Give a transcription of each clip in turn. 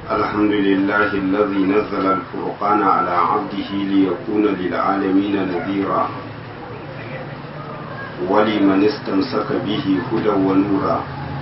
الحمد لله الذي نزل الفرقان على عبده ليكون للعالمين نذيرا ولمن استمسك به هدى ونورا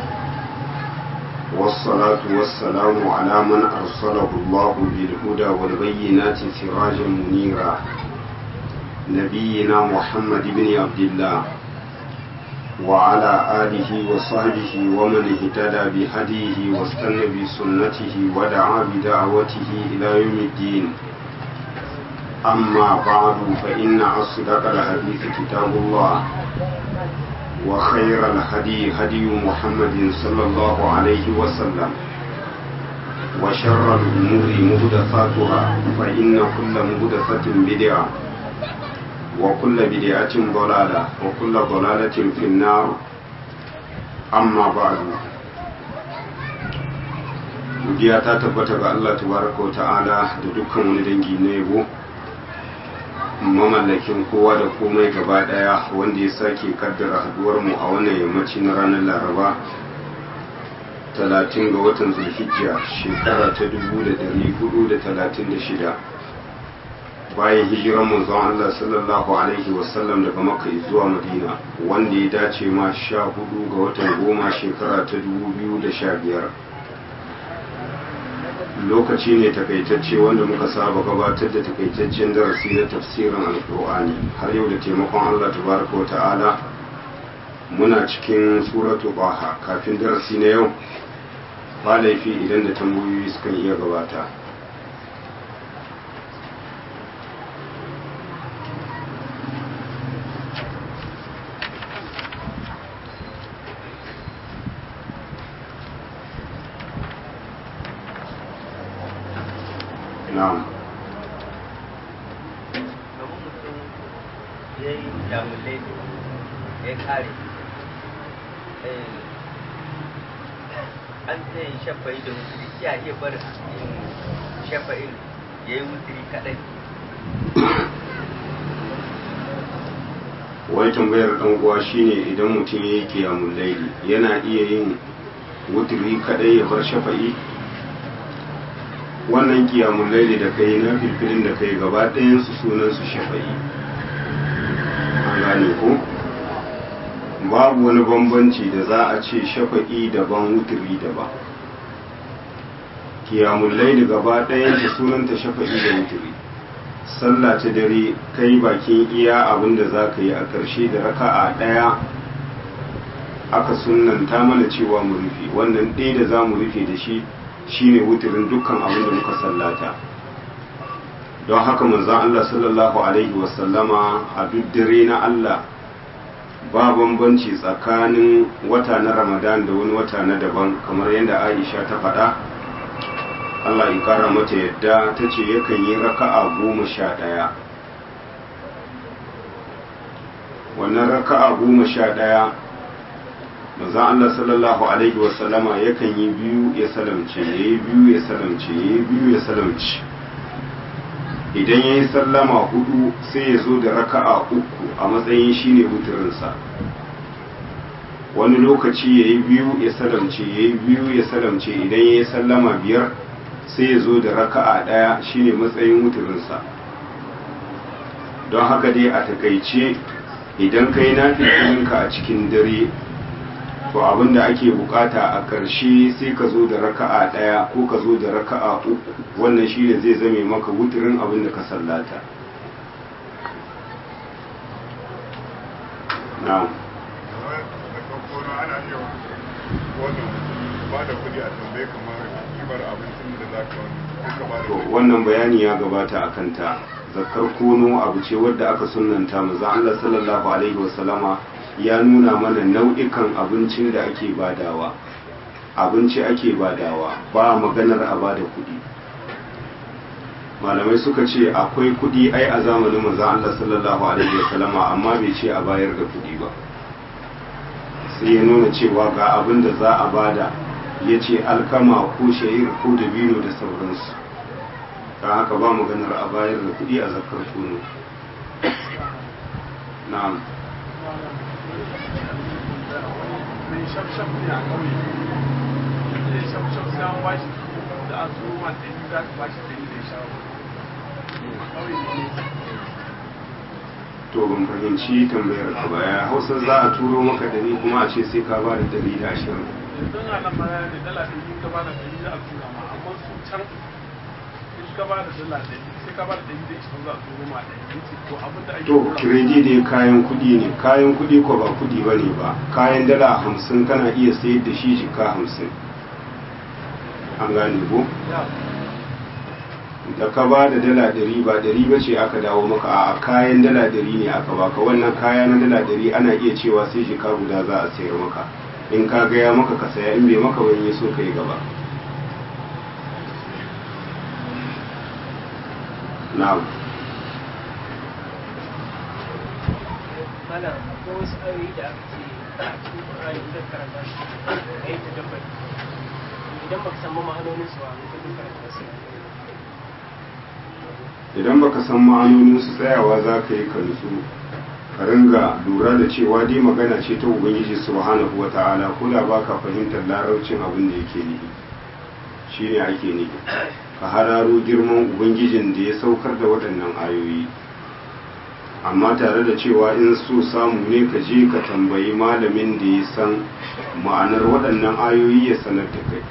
والصلاة والسلام على من أرسله الله بالهدى والبينات سراجا منيرا نبينا محمد بن عبد الله وعلى آله وصحبه ومن اهتدى بهديه واستنى بسنته ودعا بدعوته إلى يوم الدين أما بعد فإن أصدق الحديث كتاب الله وخير الهدي هدي محمد صلى الله عليه وسلم وشر الأمور مهدفاتها فإن كل مهدفة بدعة وكل بدعة ضلالة وكل ضلالة في النار أما بعد godiya ta tabbata ga Allah tabaraka wa ta'ala da dukkan wani dangi na yabo mamallakin kowa da komai gaba daya wanda ya sake kaddara haduwar mu a wannan yammaci na ranar laraba 30 ga watan zulhijja shekara ta 1436 bayan hijiran manzon Allah sallallahu alaihi wasallam daga makka zuwa madina wanda ya dace ma 14 ga watan goma shekara ta 2015 lokaci ne takaitacce wanda muka saba gabatar da takaitaccen darasi na tafsirin alkur'ani har yau da taimakon Allah tabaraka wa ta'ala muna cikin suratu baha kafin darasi na yau ba laifi idan da tambayoyi sukan iya gabata na'am domin mutum ya yi damulai ya kare an ta yin shafa'i da wuturi ya iya bar yin shafa'in ya yi wuturi kaɗai wai tambayar dan uwa shine idan mutum ya yi kiyamun laili yana iya yin wuturi kadai ya bar shafa'i wannan kiyamun laili da kai na filfilin da kai gaba ɗayan su sunan su shafa'i an gane ko babu wani bambanci da za a ce shafa'i daban wuturi daban kiyamun laili gaba ɗayan ta sunanta shafa'i da wuturi sallah ta dare kai bakin iya abin da za ka yi a ƙarshe da raka'a ɗaya aka sunanta mana cewa mu rufe wannan ɗaya da za mu rufe da shi shine wuturin dukkan abin da muka sallata don haka manzon Allah sallallahu alaihi wasallama a duk dare na Allah ba bambanci tsakanin wata na Ramadan da wani wata na daban kamar yadda Aisha ta faɗa Allah ya kara mata yadda ta ce yakan yi raka'a goma sha ɗaya wannan raka'a goma sha ɗaya maza Allah sallallahu alaihi wasallama yakan yi biyu ya salamce ya yi biyu ya salamce ya yi biyu ya salamce idan ya yi sallama hudu sai ya zo da raka'a uku a matsayin shine wuturinsa wani lokaci ya yi biyu ya salamce ya yi biyu ya salamce idan ya yi sallama biyar sai ya zo da raka'a ɗaya shine matsayin wuturinsa don haka dai a takaice idan kai na ka a cikin dare to abinda ake bukata a ƙarshe sai ka zo da raka'a ɗaya ko ka zo da raka'a uku wannan shine zai zame maka wuturin abinda ka sallata na'am ba da kudi a tambaye kamar kimar abincin da za ka wani to wannan bayani ya gabata a kanta zakar kono abu ce wadda aka sunanta maza Allah sallallahu alaihi wasallama ya nuna mana nau'ikan abincin da ake badawa abinci ake badawa ba maganar a bada kuɗi malamai suka ce akwai kuɗi ai a zamanin maza Allah sallallahu alaihi wasallama amma bai ce a bayar da kuɗi ba sai ya nuna cewa ga abin da za a bada ya ce alkama ko shayir ko dabino da sauransu ta haka ba maganar a bayar da kuɗi a zakar tono na'am shafshaf ne a ƙauye shafshaf sai an bashi za a turo ma ɗari za ka bashi ɗari da sha kawai ne to ban fahimci tambayar ka ba ya hausa za a turo maka dari kuma a ce sai ka ba da dari da ashirin yanzu na nan mana da dala ɗari ka ba da ɗari za a tura ma amma su can in ka ba da dala ɗari sai ka ba da ɗari da ishirin za a turo ma ɗari yace to abin da ake to tura kiredi dai kayan kudi ne kayan kudi ko ba kudi ba ne ba kayan dala hamsin kana iya sayar da shi jika hamsin an gane ko da ka ba da dala ɗari ba ɗari ba ce aka dawo maka a kayan dala ɗari ne aka baka wannan kaya na dala ɗari ana iya cewa sai jika guda za a sayar maka in ka gaya maka ka saya in bai maka wani ya so ka yi gaba na'am mana akwai wasu ayoyi da aka ce a cikin Qur'ani idan karanta su ka yi tadabbari idan baka san ma'anonin su ba ka duk karanta su idan baka san ma'anonin su tsayawa za ka yi ka nutsu ka ringa lura da cewa dai magana ce ta ubangiji subhanahu wa ta'ala ko da baka fahimtar larabcin abin da yake nufi shine ake nufi ka hararo girman ubangijin da ya saukar da waɗannan ayoyi amma tare da cewa in so samu ne ka je ka tambayi malamin da ya san ma'anar waɗannan ayoyi ya sanar da kai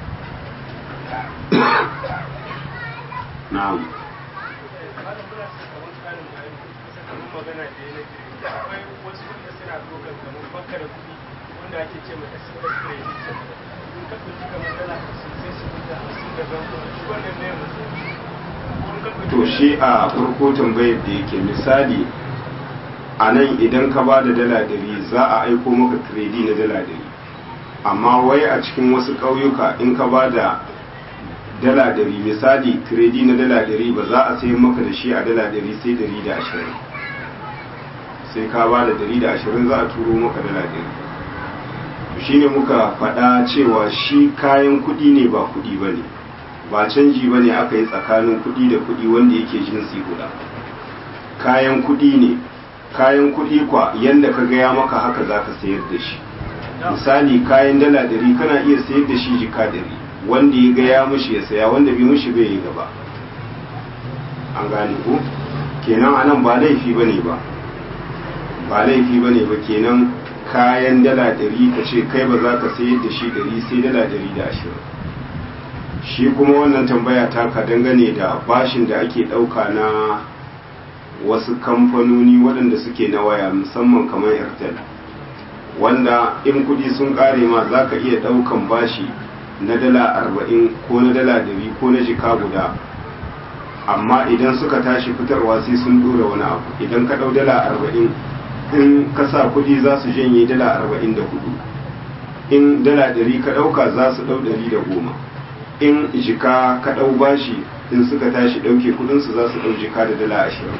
na'am malam muna saka wani tsarin ayoyi kusa kamar magana da ya nake da akwai wasu wanda suna dokan kamar baka da kuɗi wanda ake ce mai express credit in ka ɗauki kamar dala hamsin sai su fita hamsin da zan shi wannan ne mutum to shi a farko tambayar da yake misali a nan idan ka ba da dala dari za a aiko maka kredi na dala dari amma wai a cikin wasu ƙauyuka in ka ba da dala dari misali kredi na dala dari ba za a sayi maka da shi a dala dari sai dari da ashirin sai ka ba da dari da ashirin za a turo maka dala dari shi ne muka faɗa cewa shi kayan kuɗi ne ba kuɗi ba ne ba canji ba ne aka yi tsakanin kuɗi da kuɗi wanda yake jinsi guda kayan kuɗi ne kayan kuɗi kwa yadda ka gaya maka haka za ka sayar da shi misali kayan dala dari kana iya sayar da shi jika dari wanda ya gaya mushi ya saya wanda bai mushi bai yi gaba an gane ko kenan anan ba laifi ba ne ba ba laifi ba ne ba kenan kayan dala dari ka ce kai ba za ka sayar da shi dari sai dala dari da ashirin shi kuma wannan tambaya taka dangane da bashin da ake ɗauka na wasu kamfanoni waɗanda suke na waya musamman kamar airtel wanda in kudi sun ƙare ma za ka iya ɗaukan bashi na dala arba'in ko na dala dari ko na jika guda amma idan suka tashi fitarwa sai sun dora wani abu idan ka ɗau dala arba'in in ka sa kudi za su janye dala arba'in da hudu in dala dari ka ɗauka za su ɗau dari da goma in jika ka ɗau bashi in suka tashi ɗauke kudinsu za su ɗau jika da dala ashirin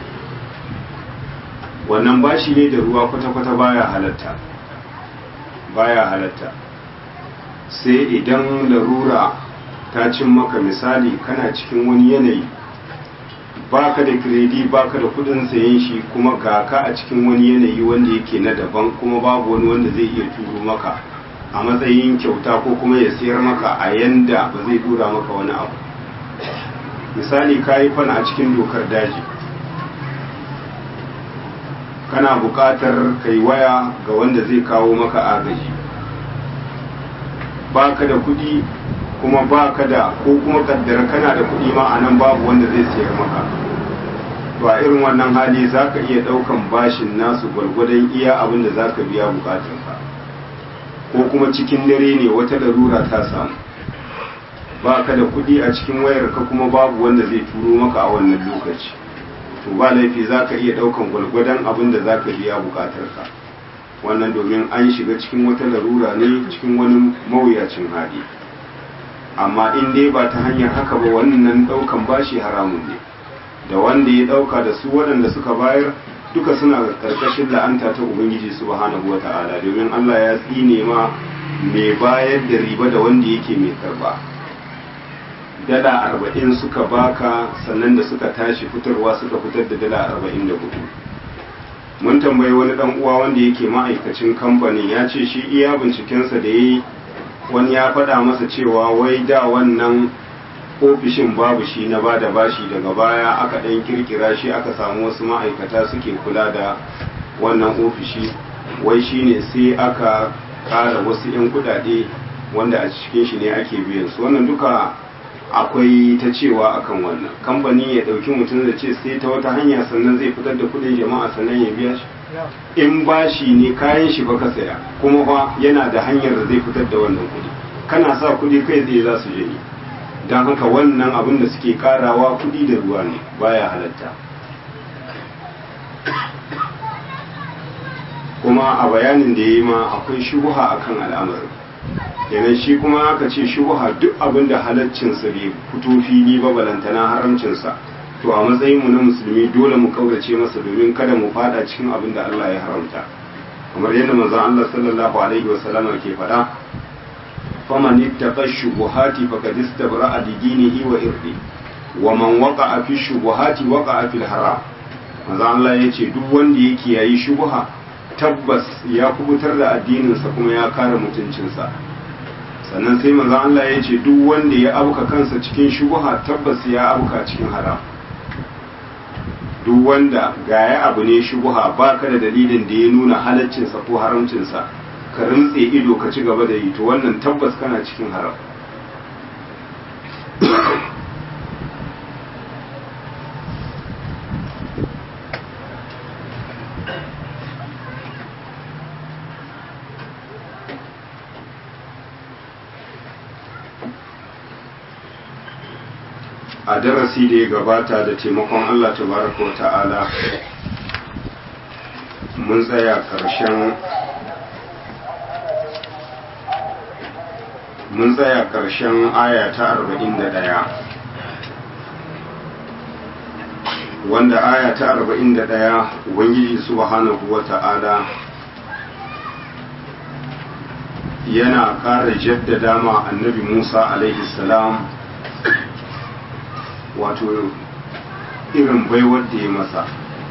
wannan bashi ne da ruwa kwata-kwata baya halatta baya halatta sai idan larura ta cin maka misali kana cikin wani yanayi baka da kiredi baka da kudin sayen shi kuma ga ka a cikin wani yanayi wanda yake na daban kuma babu wani wanda zai iya turo maka a matsayin kyauta ko kuma ya sayar maka a yanda ba zai dura maka wani abu misali ka yi fana a cikin dokar daji kana buƙatar kai waya ga wanda zai kawo maka agaji baka da kuɗi kuma baka da ko kuma kaddara kana da kuɗi ma a nan babu wanda zai sayar maka to a irin wannan hali za ka iya ɗaukan bashin nasu gwargwadon iya abin da za ka biya buƙatunka ko kuma cikin dare ne wata larura ta samu ba ka da kuɗi a cikin wayar ka kuma babu wanda zai turo maka a wannan lokaci to ba laifi za ka iya ɗaukan gwalgwadon abin da za ka biya buƙatar ka wannan domin an shiga cikin wata larura ne cikin wani mawuyacin hali amma in dai ba ta hanyar haka ba wannan ɗaukan bashi haramun ne da wanda ya ɗauka da su waɗanda suka bayar duka suna karkashin la'anta ta ubangiji subhanahu wa ta'ala domin Allah ya tsine ma mai bayar da riba da wanda yake mai karba dala arba'in suka baka sannan da suka tashi fitarwa suka fitar da dala arba'in da hudu mun tambayi wani dan uwa wanda yake ma'aikacin kamfanin ya ce shi iya bincikensa da ya yi wani ya faɗa masa cewa wai da wannan ofishin babu shi na bada bashi daga baya aka ɗan kirkira shi aka samu wasu ma'aikata suke kula da wannan ofishi wai shine sai aka ƙara wasu 'yan kudade wanda a cikin shi ne ake biyan su wannan duka akwai ta cewa akan wannan kamfani ya ɗauki mutum da ce sai ta wata hanya sannan zai fitar da kudin jama'a sannan ya biya shi in bashi ne kayan shi baka saya kuma fa yana da hanyar da zai fitar da wannan kudi kana sa kudi kai tsaye za su je ne don haka wannan abin da suke karawa kudi da ruwa ne baya halatta kuma a bayanin da ya yi ma akwai shubuha akan al'amarin kenan shi kuma aka ce shubuha duk abin da halaccinsa bai fito fili ba balantana haramcinsa to a matsayinmu na musulmi dole mu kaurace masa domin kada mu fada cikin abin da Allah ya haramta kamar yadda manzon Allah sallallahu alaihi wasallama ke faɗa faman ittaqa shubuhati faqad istabra'a li dinihi wa irdi wa man waqa'a fi shubuhati waqa'a fil haram manzon Allah yace duk wanda yake yayi shubuha tabbas ya kubutar da addininsa kuma ya kare mutuncinsa sannan sai manzon Allah ya ce duk wanda ya abuka kansa cikin shubuha tabbas ya abuka cikin haram duk wanda gaya abu ne shubuha ba ka da dalilin da ya nuna halaccinsa ko haramcinsa ka rintse ido ka ci gaba da yi to wannan tabbas kana cikin haram a darasi da ya gabata da taimakon Allah tabaraka wa ta'ala mun tsaya ƙarshen mun tsaya ƙarshen aya ta arba'in da ɗaya wanda aya ta arba'in da ɗaya ubangiji subhanahu wa ta'ala yana ƙara jaddada ma annabi musa alaihi salam wato irin baiwar da ya masa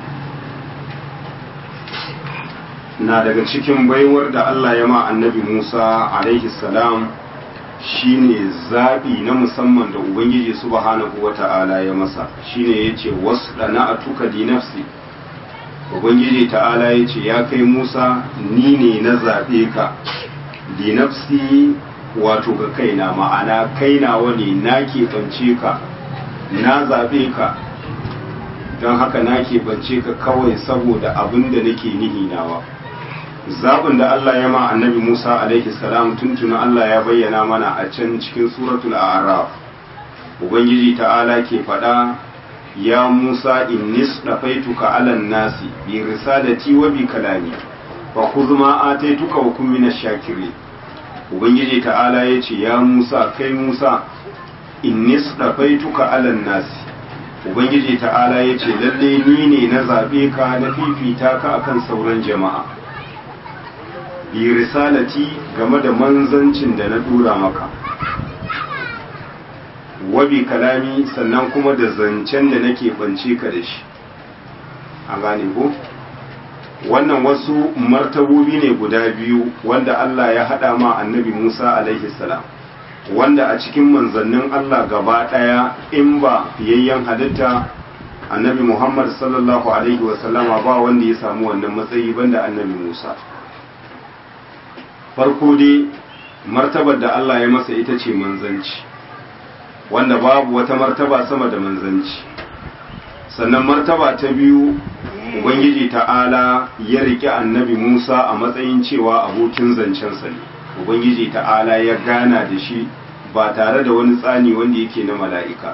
na daga cikin baiwar da Allah ya ma annabi Musa alaihi salam shine zaɓi na musamman da Ubangiji subhanahu wa ta'ala ya masa shine ya ce wasu ɗana a tuka di nafsi Ubangiji ta'ala ya ce ya kai Musa ni ne na zaɓe ka di nafsi wato ga kaina ma'ana kainawa ne na keɓance ka na zaɓe ka don haka na keɓance ka kawai saboda abin da nake nihi nawa zaɓin da Allah ya ma annabi Musa alaihi salam tuntuna Allah ya bayyana mana a can cikin suratul a'raf ubangiji ta'ala ke faɗa ya Musa innis dafaituka alan nasi bi risalati wa bi kalami fa khudh ma ataituka wa kun minash shakirin ubangiji ta'ala yace ya Musa kai Musa inni tuka alan nasi ubangiji ta'ala ya ce lalle ni ne na zaɓe ka na fifita ka akan sauran jama'a bi risalati game da manzancin da na dura maka wabi kalami sannan kuma da zancen da nake bance ka da shi a gane ko wannan wasu martabobi ne guda biyu wanda Allah ya haɗa ma annabi Musa alaihi salam wanda a cikin manzannin Allah gaba ɗaya in ba fiyayyen halitta annabi Muhammad sallallahu Alaihi wasallama ba wanda ya samu wannan matsayi banda annabi Musa. Farko dai martabar da Allah ya masa ita ce manzanci, wanda babu wata martaba sama da manzanci. Sannan martaba ta biyu, Ubangiji ta'ala ya riƙe annabi Musa a matsayin cewa abokin zancensa ne. ubangiji ta'ala ya gana da shi ba tare da wani tsani wanda yake na mala'ika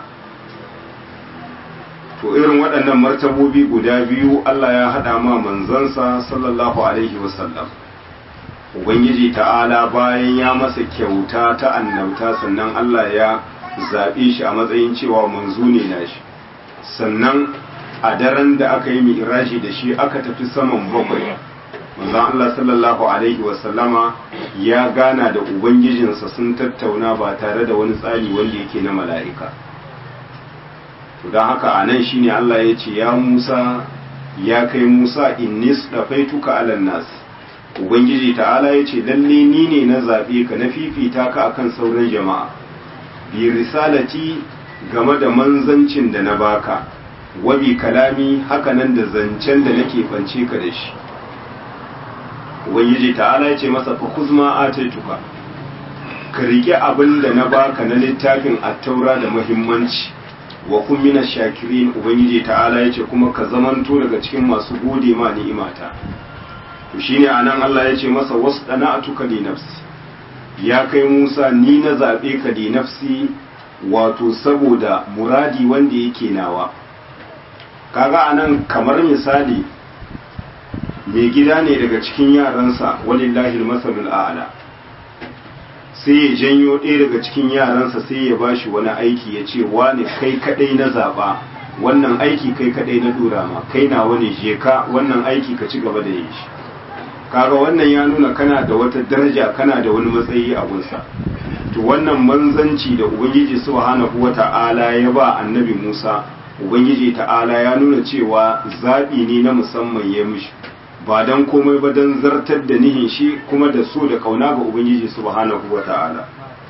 to irin waɗannan martabobi guda biyu Allah ya haɗa ma manzansa sallallahu alaihi wasallam ubangiji ta'ala bayan ya masa kyauta ta annabta sannan Allah ya zaɓe shi a matsayin cewa manzo ne na shi sannan a daren da aka yi mi'raji da shi aka tafi saman bakwai manzon Allah sallallahu alaihi wasallama ya gana da ubangijinsa sun tattauna ba tare da wani tsari wanda yake na mala'ika to don haka a nan shine Allah ya ce ya Musa ya kai Musa innis dafaituka alan nas ubangiji ta'ala ya ce lalle ni ne na zaɓe ka na fifita ka akan sauran jama'a bi risalati game da manzancin da na baka wabi kalami hakanan da zancen da nake bance ka da shi ubangiji ta'ala ya ce masa fa kuzma ataituka ka rike abin da na baka na littafin attaura da muhimmanci wa kun mina shakirin ubangiji ta'ala ya ce kuma ka zamanto daga cikin masu gode ma ni'imata to shine anan Allah ya ce masa wasu atuka li nafsi ya kai Musa ni na zabe ka li nafsi wato saboda muradi wanda yake nawa kaga anan kamar misali mai gida ne daga cikin yaransa walillahi masalul a'la sai ya janyo ɗaya daga cikin yaransa sai ya bashi wani aiki ya ce wane kai kadai na zaɓa wannan aiki kai kadai na dora ma kai na wani je ka wannan aiki ka ci gaba da yin shi kaga wannan ya nuna kana da wata daraja kana da wani matsayi a gunsa to wannan manzanci da ubangiji subhanahu wata'ala ya ba annabi Musa ubangiji ta'ala ya nuna cewa zaɓi ne na musamman ya mishi ba don komai ba don zartar da nihin shi kuma da so da kauna ga ubangiji subhanahu wa ta'ala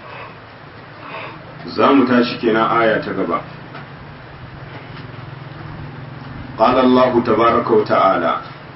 za mu tashi kenan aya ta gaba قال الله تبارك وتعالى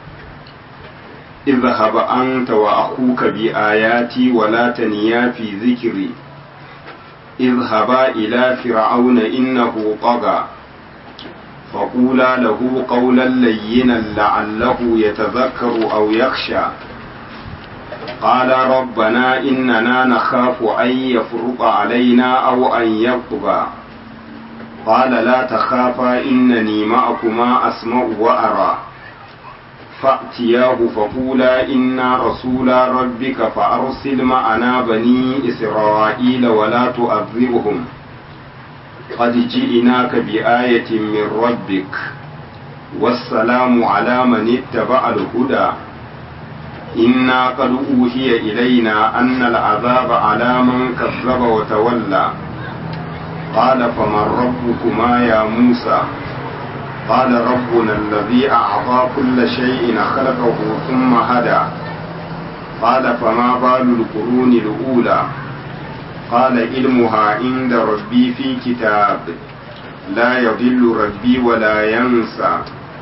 اذهب أنت وأخوك بآياتي ولا تنيا في ذكري اذهبا إلى فرعون إنه طغى فقولا له قولا لينا لعله يتذكر أو يخشى قال ربنا إننا نخاف أن يفرط علينا أو أن يطغى قال لا تخافا إنني معكما أسمع وأرى فأتياه فقولا إنا رسولا ربك فأرسل معنا بني إسرائيل ولا تؤذبهم قد جئناك بآية من ربك والسلام على من اتبع الهدى إنا قد أوحي إلينا أن العذاب على من كذب وتولى قال فمن ربكما يا موسى قال ربنا الذي أعطى كل شيء خلقه ثم هدى قال فما بال القرون الأولى قال علمها عند ربي في كتاب لا يضل ربي ولا ينسى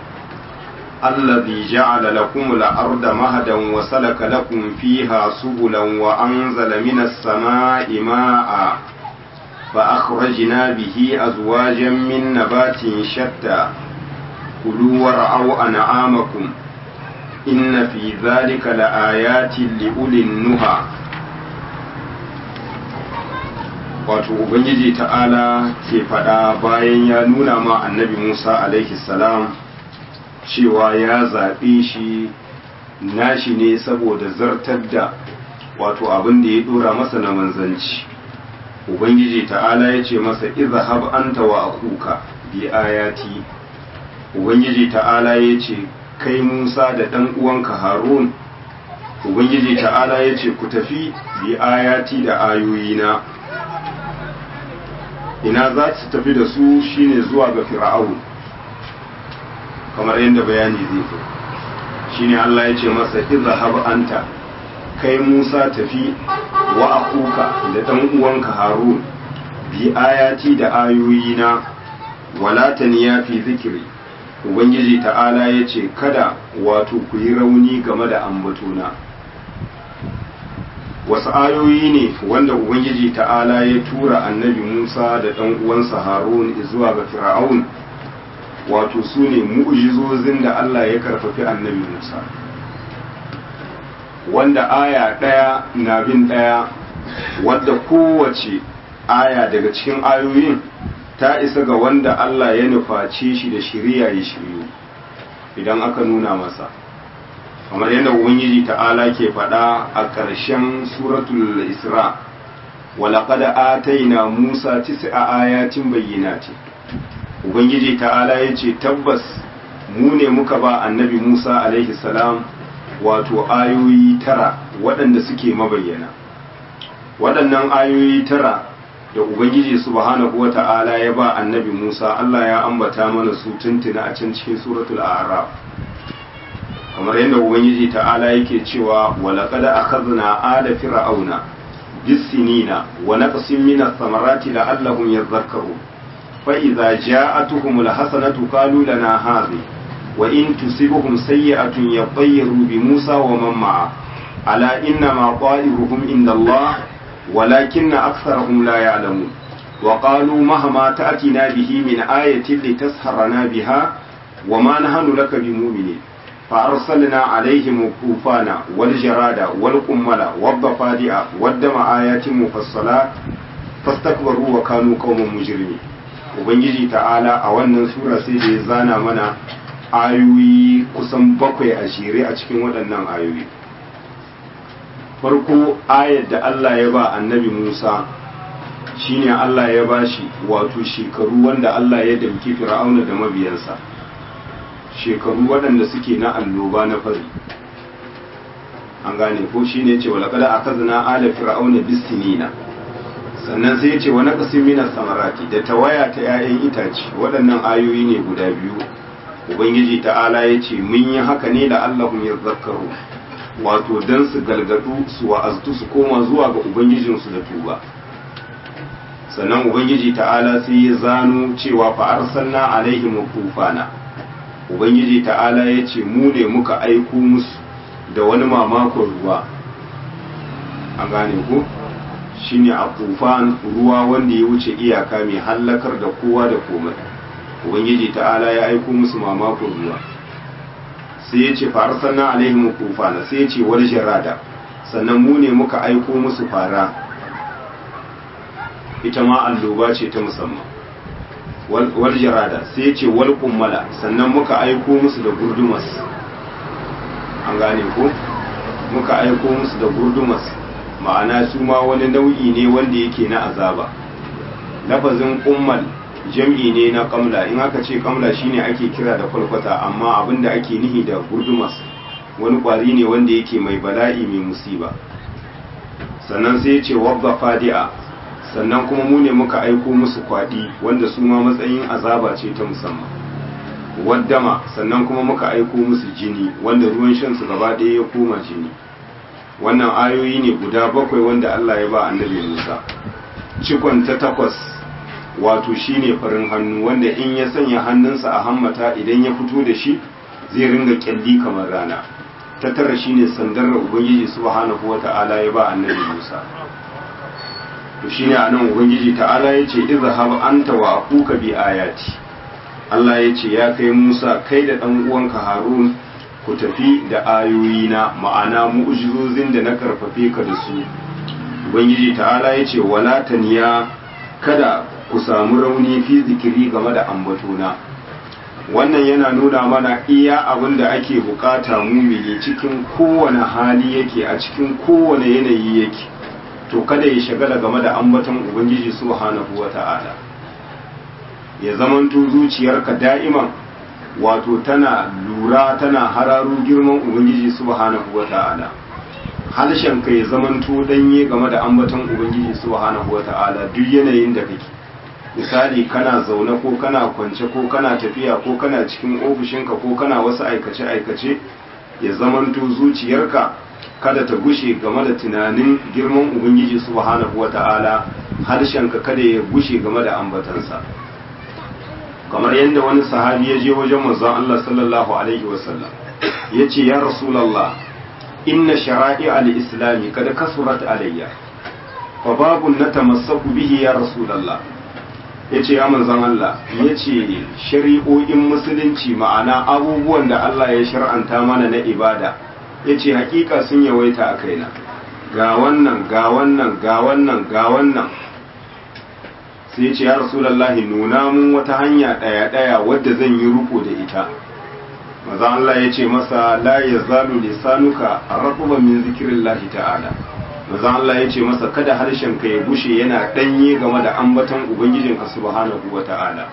الذي جعل لكم الأرض مهدا وسلك لكم فيها سبلا وأنزل من السماء ماء فأخرجنا به أزواجا من نبات شتى كلوا ورعوا أنعامكم إن في ذلك لآيات لأولي النهى wato ubangiji ta'ala ke faɗa bayan ya nuna ma annabi musa alaihi salam cewa ya zaɓe shi nashi ne saboda zartar da wato abin da ya ɗora masa na manzanci ubangiji ta'ala ya ce masa izhab anta wa akuka bi ayati ubangiji ta'ala ya ce kai musa da ɗan uwanka harun ubangiji ta'ala ya ce ku tafi bi ayati da ayoyina ina za su tafi da su shine zuwa ga fir'aun kamar yadda bayani zai zo shine Allah ya ce masa izhab anta kai Musa tafi wa akuka da dan uwanka Harun bi ayati da ayoyina wala taniya fi zikiri ubangiji ta'ala ya ce kada wato ku yi rauni game da ambatona wasu ayoyi ne wanda ubangiji ta'ala ya tura annabi musa da ɗan uwansa harun zuwa ga fir'aun wato su ne mu'jizozin da allah ya karfafi annabi musa wanda aya ɗaya na bin ɗaya wadda kowace aya daga cikin ayoyin ta isa ga wanda allah ya nuface shi da shirya ya shiryu idan aka nuna masa kamar yadda ubangiji ta'ala ke faɗa a ƙarshen suratul isra walaƙad ataina musa tis'a ayatin bayyinati ubangiji ta'ala ya ce tabbas mu ne muka ba annabi musa alaihi salam wato ayoyi tara waɗanda suke mabayyana waɗannan ayoyi tara da ubangiji subhanahu wa ta'ala ya ba annabi musa allah ya ambata mana su tuntuna a can cikin suratul a'raf kamar yadda ubangiji ta'ala yake cewa walaqad akhadna ala fir'auna bisinina wa naqsin min ath-thamarati la'allahum yadhakkarun fa idza ja'atuhumul hasanatu qalu lana hadhi wa in tusibuhum sayyi'atun yatayyaru bi Musa wa man ma'a ala inna ma qa'iruhum inda Allah walakinna aktharahum la ya'lamun wa qalu mahma ta'tina bihi min ayatin litasharana biha wa ma nahnu laka bimu'minin فأرسلنا عليهم الطوفان والجراد والقمل والضفادع والدم آيات مفصلات فاستكبروا وكانوا قوما مجرمين ubangiji ta'ala a wannan sura sai da ya zana mana ayoyi kusan bakwai a jere a cikin waɗannan ayoyi farko ayar da Allah ya ba annabi Musa shine Allah ya ba shi wato shekaru wanda Allah ya damki fir'auna da mabiyansa shekaru waɗanda suke na alloba na fari an gane ko shi ne ce walakada a kazana ala fir'auna bisinina sannan sai ya ce wani ƙasin mina samarati da tawaya ta 'ya'yan itace waɗannan ayoyi ne guda biyu ubangiji ta'ala ya ce mun yi haka ne da allahun ya zakaru wato don su galgadu su wa'aztu su koma zuwa ga ubangijinsu da tuba sannan ubangiji ta'ala sai ya zano cewa fa arsalna alaihim tufana ubangiji ta'ala ya ce mu ne muka aiko musu da wani mamakon ruwa an gane ku shine a tufan ruwa wanda ya wuce iyaka mai hallakar da kowa da komai ubangiji ta'ala ya aiko musu mamakon ruwa sai ya ce fa arsalna alaihim tufana sai ya ce wal jarada sannan mu ne muka aiko musu fara ita ma alloba ce ta musamman wal jarada sai ya ce wal kummala sannan muka aiko musu da gurdumas an gane ko muka aiko musu da gurdumas ma'ana su ma wani nau'i ne wanda yake na azaba lafazin kummal jam'i ne na kamla in aka ce kamla shine ake kira da kwalkwata amma abinda ake nihi da gurdumas wani kwari ne wanda yake mai bala'i mai musiba sannan sai ya ce wabba fadi'a sannan kuma mu ne muka aiko musu kwaɗi wanda su ma matsayin azaba ce ta musamman waddama sannan kuma muka aiko musu jini wanda ruwan shansu gaba ɗaya ya koma jini wannan ayoyi ne guda bakwai wanda Allah ya ba annabi Musa cikon ta takwas wato shine farin hannu wanda in ya sanya hannunsa a hammata idan ya fito da shi zai ringa kyalli kamar rana ta tara shine sandar da ubangiji subhanahu wata'ala ya ba annabi Musa to shine anan ubangiji ta'ala yace izhab anta wa akuka bi ayati Allah yace ya kai Musa kai da dan uwanka Harun ku tafi da ayoyina ma'ana mu'jizozin da na karfafe ka da su ubangiji ta'ala yace wala taniya kada ku samu rauni fi zikiri game da ambatona wannan yana nuna mana iya abin da ake bukata mumini cikin kowane hali yake a cikin kowane yanayi yake to kada ya shagala game da ambaton ubangiji subhanahu wata'ala ya zamanto zuciyarka da'iman wato tana lura tana hararo girman ubangiji subhanahu wata'ala ka ya zamanto danye game da ambaton ubangiji subhanahu wata'ala duk yanayin da kake misali kana zaune ko kana kwance ko kana tafiya ko kana cikin ofishinka ko kana wasu aikace-aikace ya zamanto zuciyarka kada ta gushe game da tunanin girman ubangiji subhanahu wata'ala harshenka kada ya gushe game da ambatansa kamar yadda wani sahabi ya je wajen manzon Allah sallallahu alaihi wasallam ya ce ya rasulallah inna shara'i al-islami kada kasurat alayya fa babun natamassaku bihi ya rasulallah ya ce ya manzon Allah ya ce shari'o'in musulunci ma'ana abubuwan da Allah ya shar'anta mana na ibada ya ce hakika sun yawaita a kaina ga wannan ga wannan ga wannan ga wannan sai ya ce ya rasulallahi nuna mun wata hanya ɗaya ɗaya wadda zan yi ruko da ita maza Allah ya ce masa la ya zalu lisanuka raquban min zikrillahi ta'ala maza Allah ya ce masa kada harshen ka ya bushe yana ɗanye game da ambaton ubangijinka subhanahu wa ta'ala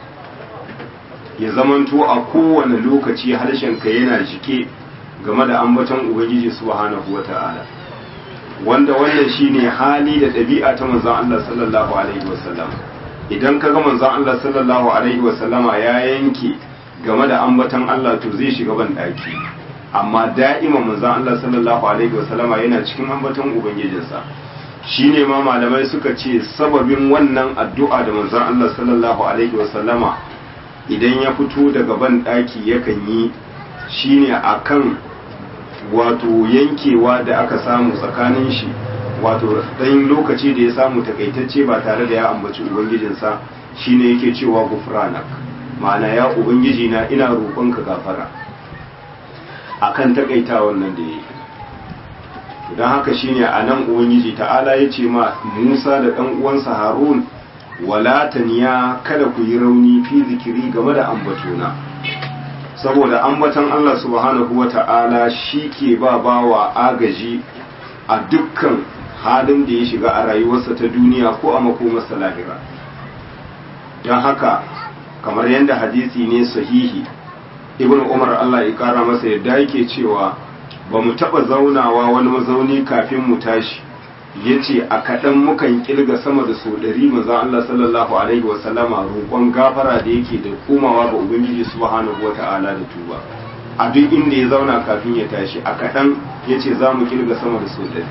ya zamanto a kowane lokaci harshen ka yana jike game da ambaton ubangiji subhanahu wata'ala wanda wannan shine hali da ɗabi'a ta manzon Allah sallallahu alaihi wasallam idan ka ga manzon Allah sallallahu alaihi wasallama ya yanke game da ambaton Allah to zai shiga ban daki amma da'ima manzon Allah sallallahu alaihi wasallama yana cikin ambaton ubangijinsa shine ma malamai suka ce sababin wannan addu'a da manzon Allah sallallahu alaihi wasallama idan ya fito daga ban daki yakan yi shine akan wato yankewa da aka samu tsakanin shi wato ɗan lokaci da ya samu takaitacce ba tare da ya ambaci ubangijinsa shine yake cewa gufranak ma'ana ya ubangiji na ina roƙonka gafara akan takaita wannan da yake don haka shine a nan ubangiji ta'ala ya ce ma musa da ɗan uwansa harun wala taniya kada ku yi rauni fi zikiri game da ambatona saboda ambatan allah subhanahu wa ta'ala shi ke ba bawa agaji a dukkan halin da ya shiga a rayuwarsa ta duniya ko a makomarsa lahira don haka kamar yadda hadisi ne sahihi ibn umar allah ya kara masa yadda yake cewa ba mu taɓa zaunawa wani mazauni kafin mu tashi ya ce a kaɗan mukan ƙirga sama da sau ɗari maza Allah sallallahu alaihi wasallama roƙon gafara da yake da komawa ga Ubangiji subhanahu wa ta'ala da tuba a duk inda ya zauna kafin ya tashi a kaɗan ya ce za mu ƙirga sama da sau ɗari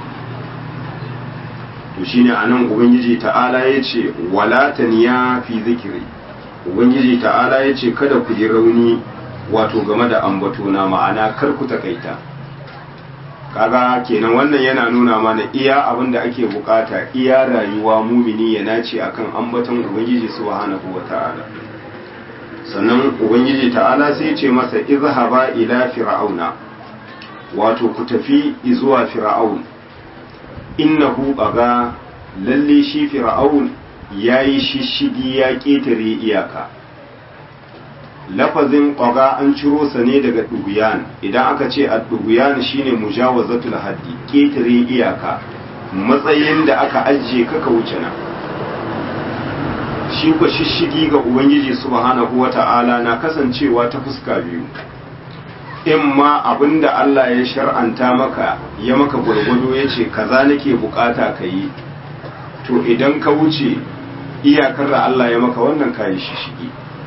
to shine a nan Ubangiji ta'ala ya ce walataniya fi zikiri Ubangiji ta'ala ya ce kada ku yi rauni wato game da ambatona ma'ana kar ku takaita kaga kenan wannan yana nuna mana iya abin da ake bukata iya rayuwa mumini ya nace akan ambaton ubangiji subhanahu wata'ala sannan ubangiji ta'ala sai ce masa izhaba ila fir'auna wato ku tafi zuwa fir'aun innahu baga lalle shi fir'aun yayi shishigi ya ketare iyaka lafazin ƙwaga an ciro sa ne daga ɗuguyan idan aka ce a ɗuguyan shine mujawazatul haddi ƙetare iyaka matsayin da aka ajiye kaka wuce nan shi ku shishigi ga ubangiji subhanahu wata'ala na kasancewa ta fuska biyu in ma abinda Allah ya shar'anta maka ya maka gwargwado ya ce kaza nake bukata ka yi to idan ka wuce iyakar da Allah ya maka wannan kayi shishigi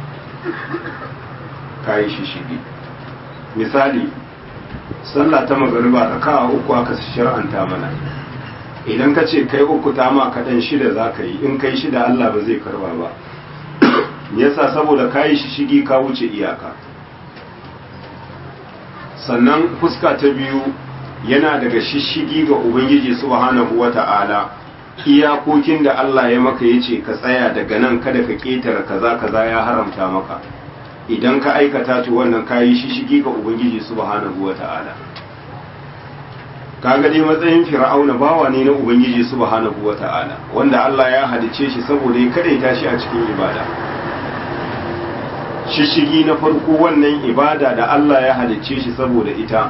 kayi shishigi misali sallah ta magariba raka'a uku aka shar'anta mana idan ka ce kai uku ta ma kaɗan shida za ka yi in kai shida Allah ba zai karba ba yasa saboda kayi shishigi ka wuce iyaka sannan fuska ta biyu yana daga shishigi ga ubangiji subhanahu wata'ala iyakokin da Allah ya maka yace ka tsaya daga nan kada ka ketare kaza kaza ya haramta maka idan ka aikata to wannan kayi shishigi ga ubangiji subhanahu wata'ala kaga dai matsayin fir'auna bawa ne na ubangiji subhanahu wata'ala wanda Allah ya halice shi saboda ya kadaita shi a cikin ibada shishigi na farko wannan ibada da Allah ya halicce shi saboda ita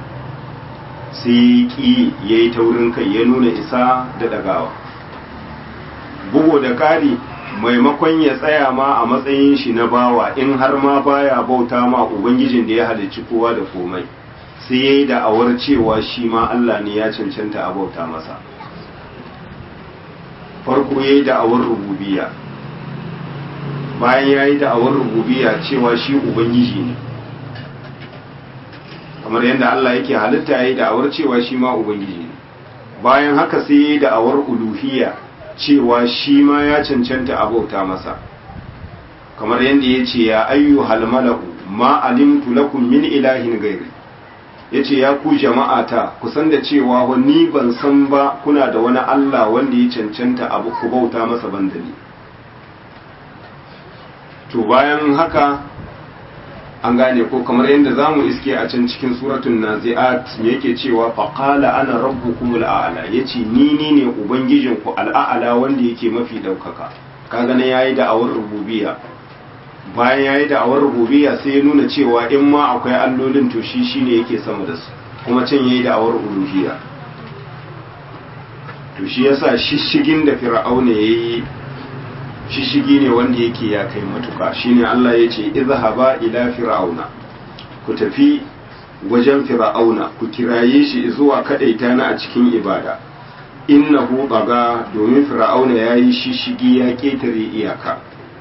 sai ki ya yi taurin kai ya nuna isa da dagawa bugu da ƙari maimakon ya tsaya ma a matsayin shi na bawa in har ma baya bauta ma ubangijin da ya halicci kowa da komai sai ya yi da'awar cewa shi ma Allah ne ya cancanta a bauta masa farko ya yi da'awar rububiyya bayan ya yi da'awar rububiya cewa shi ubangiji ne kamar yadda Allah yake halitta ya yi da'awar cewa shi ma ubangiji ne bayan haka sai ya yi da'awar uluhiyya cewa shi ma ya cancanta a bauta masa kamar yadda ya ce ya ayyu halmalahu ma alimtu lakum min ilahin gairi ya ce ya ku jama'ata ku san da cewa ni ban san ba kuna da wani Allah wanda ya cancanta abu ku bauta masa bandani to bayan haka an gane ko kamar yadda za mu iske a can cikin suratun nazi'at me yake cewa faƙala ana rabbukum al'ala ya ce ni ni ne ubangijinku al'a'ala wanda yake mafi ɗaukaka kaga na yayi da awar rububiya bayan yayi da awar rububiya sai ya nuna cewa in ma akwai allolin to shi shine yake sama da su kuma can yayi da awar uluhiyya to shi yasa shishigin da fir'auna yayi shishigi ne wanda yake ya kai matuka shine Allah ya ce izhaba ila fir'auna ku tafi wajen fir'auna ku kiraye shi zuwa kadaita na a cikin ibada innahu baga domin fir'auna yayi shishigi ya ketare iyaka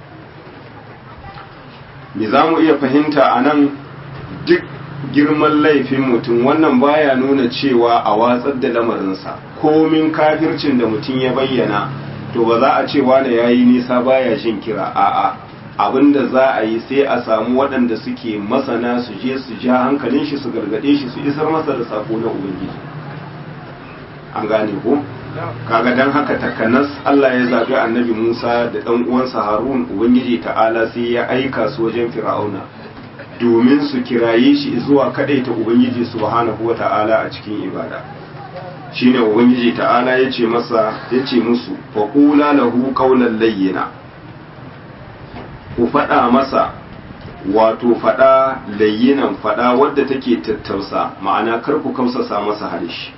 me za mu iya fahimta a nan duk girman laifin mutum wannan baya nuna cewa a watsar da lamarinsa komin kafircin da mutum ya bayyana to ba za a ce wane ya yi nisa baya jin kira a'a abinda za a yi sai a samu waɗanda suke masana su je su ja hankalin shi su gargaɗe shi su isar masa da sako na ubangiji an gane ko kaga dan haka takanas Allah ya zaɓi annabi Musa da ɗan uwansa Harun ubangiji ta'ala sai ya aika su wajen Fir'auna domin su kiraye shi zuwa kadaita ubangiji subhanahu wata'ala a cikin ibada shine ubangiji ta'ala ya ce masa ya ce musu faqula lahu qawlan layyina ku faɗa masa wato faɗa layyinan faɗa wadda take tattausa ma'ana kar ku kausasa masa halishi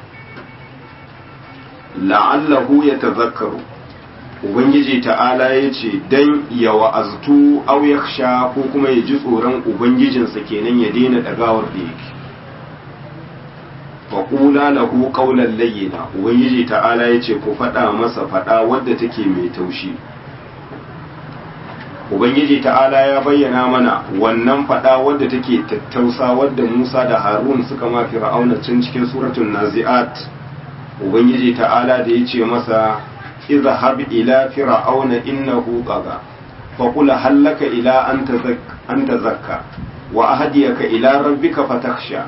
la'allahu ya tazakkaru ubangiji ta'ala ya ce dan ya wa'aztu aw yakhsha ko kuma ya ji tsoron ubangijinsa kenan ya daina dagawar da yake faƙula lahu qawlan layyina ubangiji ta'ala ya ce ku faɗa masa faɗa wadda take mai taushi ubangiji ta'ala ya bayyana mana wannan faɗa wadda take tattausa wadda musa da harun suka ma fir'auna can cikin suratul nazi'at ubangiji ta'ala da ya ce masa izhab ila fir'auna innahu tagha fa qul hallaka ila an tazakka wa ahdiyaka ila rabbika fatakhsha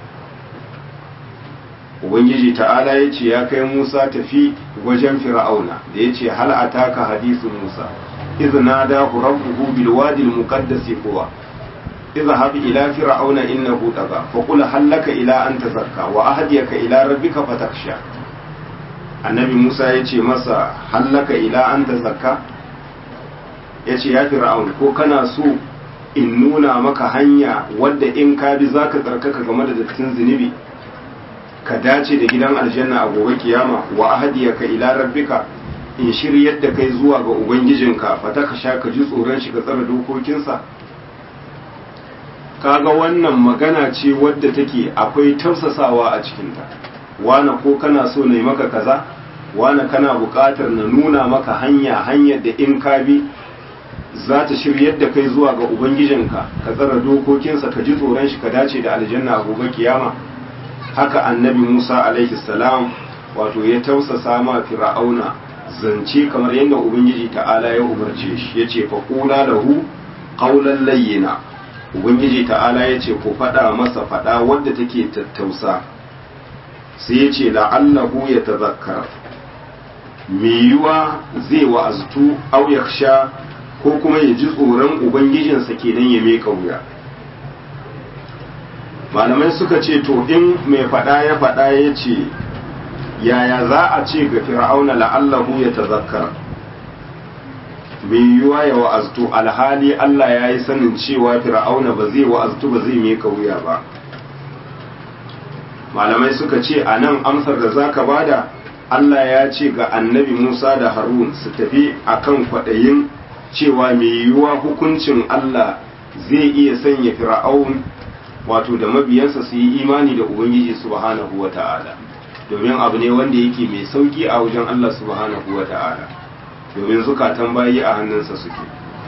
ubangiji ta'ala ya ce ya kai musa tafi wajen fir'auna da ya ce hal ataka hadisu musa إذ ناداه ربه بالوادي المقدس طوى اذهب إلى فرعون إنه طغى فقل هل لك إلى أن تزكى وأهديك إلى ربك فتخشى annabi Musa ya ce masa hallaka ila an ta zakka ya ce ya fir'aun ko kana so in nuna maka hanya wadda in ka bi za ka tsarkaka game da dattin zunubi ka dace da gidan aljanna a gobe kiyama wa ahadiyaka ila rabbika in shiryar da kai zuwa ga ubangijinka fata ka sha ka ji tsoron shi ka tsara dokokinsa kaga wannan magana ce wadda take akwai tausasawa a cikinta wane ko kana so na yi maka kaza wane kana buƙatar na nuna maka hanya hanyar da in ka bi za ta shiryar da kai zuwa ga ubangijinka ka tsara dokokinsa ka ji tsoron shi ka dace da aljanna a gobe kiyama haka annabi musa alaihi salam wato ya tausasa ma fir'auna zance kamar yadda ubangiji ta'ala ya umarce shi ya ce faƙula lahu ƙaunar layyina ubangiji ta'ala ya ce ku faɗa masa faɗa wadda take tattausa sai ya ce la'allahu ya tazakkar mai yiwa zai wa'aztu au ya sha ko kuma ya ji tsoron ubangijinsa kenan ya meka wuya malamai suka ce to in mai faɗa ya faɗa ya ce yaya za a ce ga fir'auna la'allahu ya tazakkar mai yiwuwa ya wa'aztu alhali Allah ya yi sanin cewa fir'auna ba zai wa'aztu ba zai meka wuya ba malamai suka ce a nan amsar da za ka bada Allah ya ce ga annabi Musa da Harun su tafi akan kwaɗayin cewa mai yiwuwa hukuncin Allah zai iya sanya fir'aun wato da mabiyansa su yi imani da Ubangiji subhanahu wa ta'ala domin abu ne wanda yake mai sauki a wajen Allah subhanahu wa ta'ala domin zukatan bayi a hannunsa suke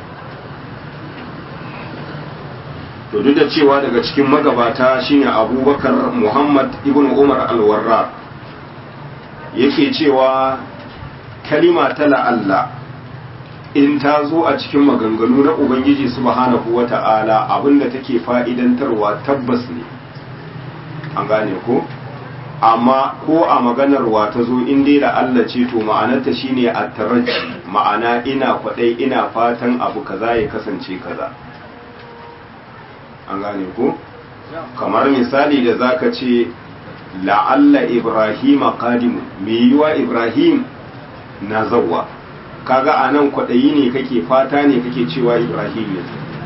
to duk da cewa daga cikin magabata shine abubakar muhammad ibn umar alwarra yake cewa kalima ta la'alla in ta zo a cikin maganganu na ubangiji subhanahu wa ta'ala abinda take fa'idantarwa tabbas ne an gane ko amma ko a maganarwa ta zo in dai da Allah ce to ma'anarta shine a taraji ma'ana ina kwadai ina fatan abu kaza ya kasance kaza an gane ko kamar misali da zaka ce la'alla ibrahima qadimu me yiwa ibrahim na zawwa kaga anan kwadayi ne kake fata ne kake cewa ibrahim ya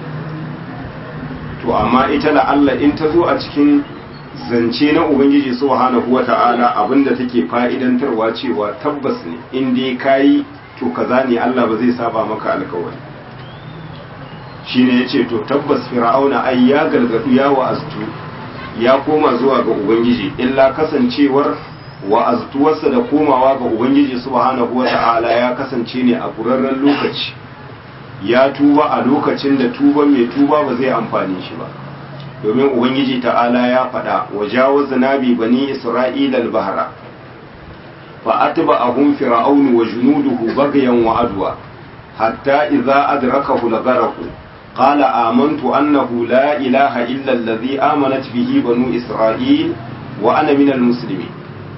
to amma ita la'alla in ta zo a cikin zance na ubangiji subhanahu wata'ala abinda take fa'idantarwa cewa tabbas ne in dai kayi to kaza ne Allah ba zai saba maka alkawari shine yace to tabbas fir'auna ai ya galgadu ya wa'aztu ya koma zuwa ga ubangiji illa kasancewar wa'aztuwarsa da komawa ga ubangiji subhanahu wata'ala ya kasance ne a kurarren lokaci ya tuba a lokacin da tuba mai tuba ba zai amfani shi ba domin ubangiji ta'ala ya faɗa wa jawaza nabi bani isra'ila al-bahra fa atba'ahum fir'aun wa junuduhu baghyan wa adwa hatta idza adrakahu al-gharq qala amantu annahu la ilaha illa alladhi amanat bihi banu isra'il wa ana minal muslimin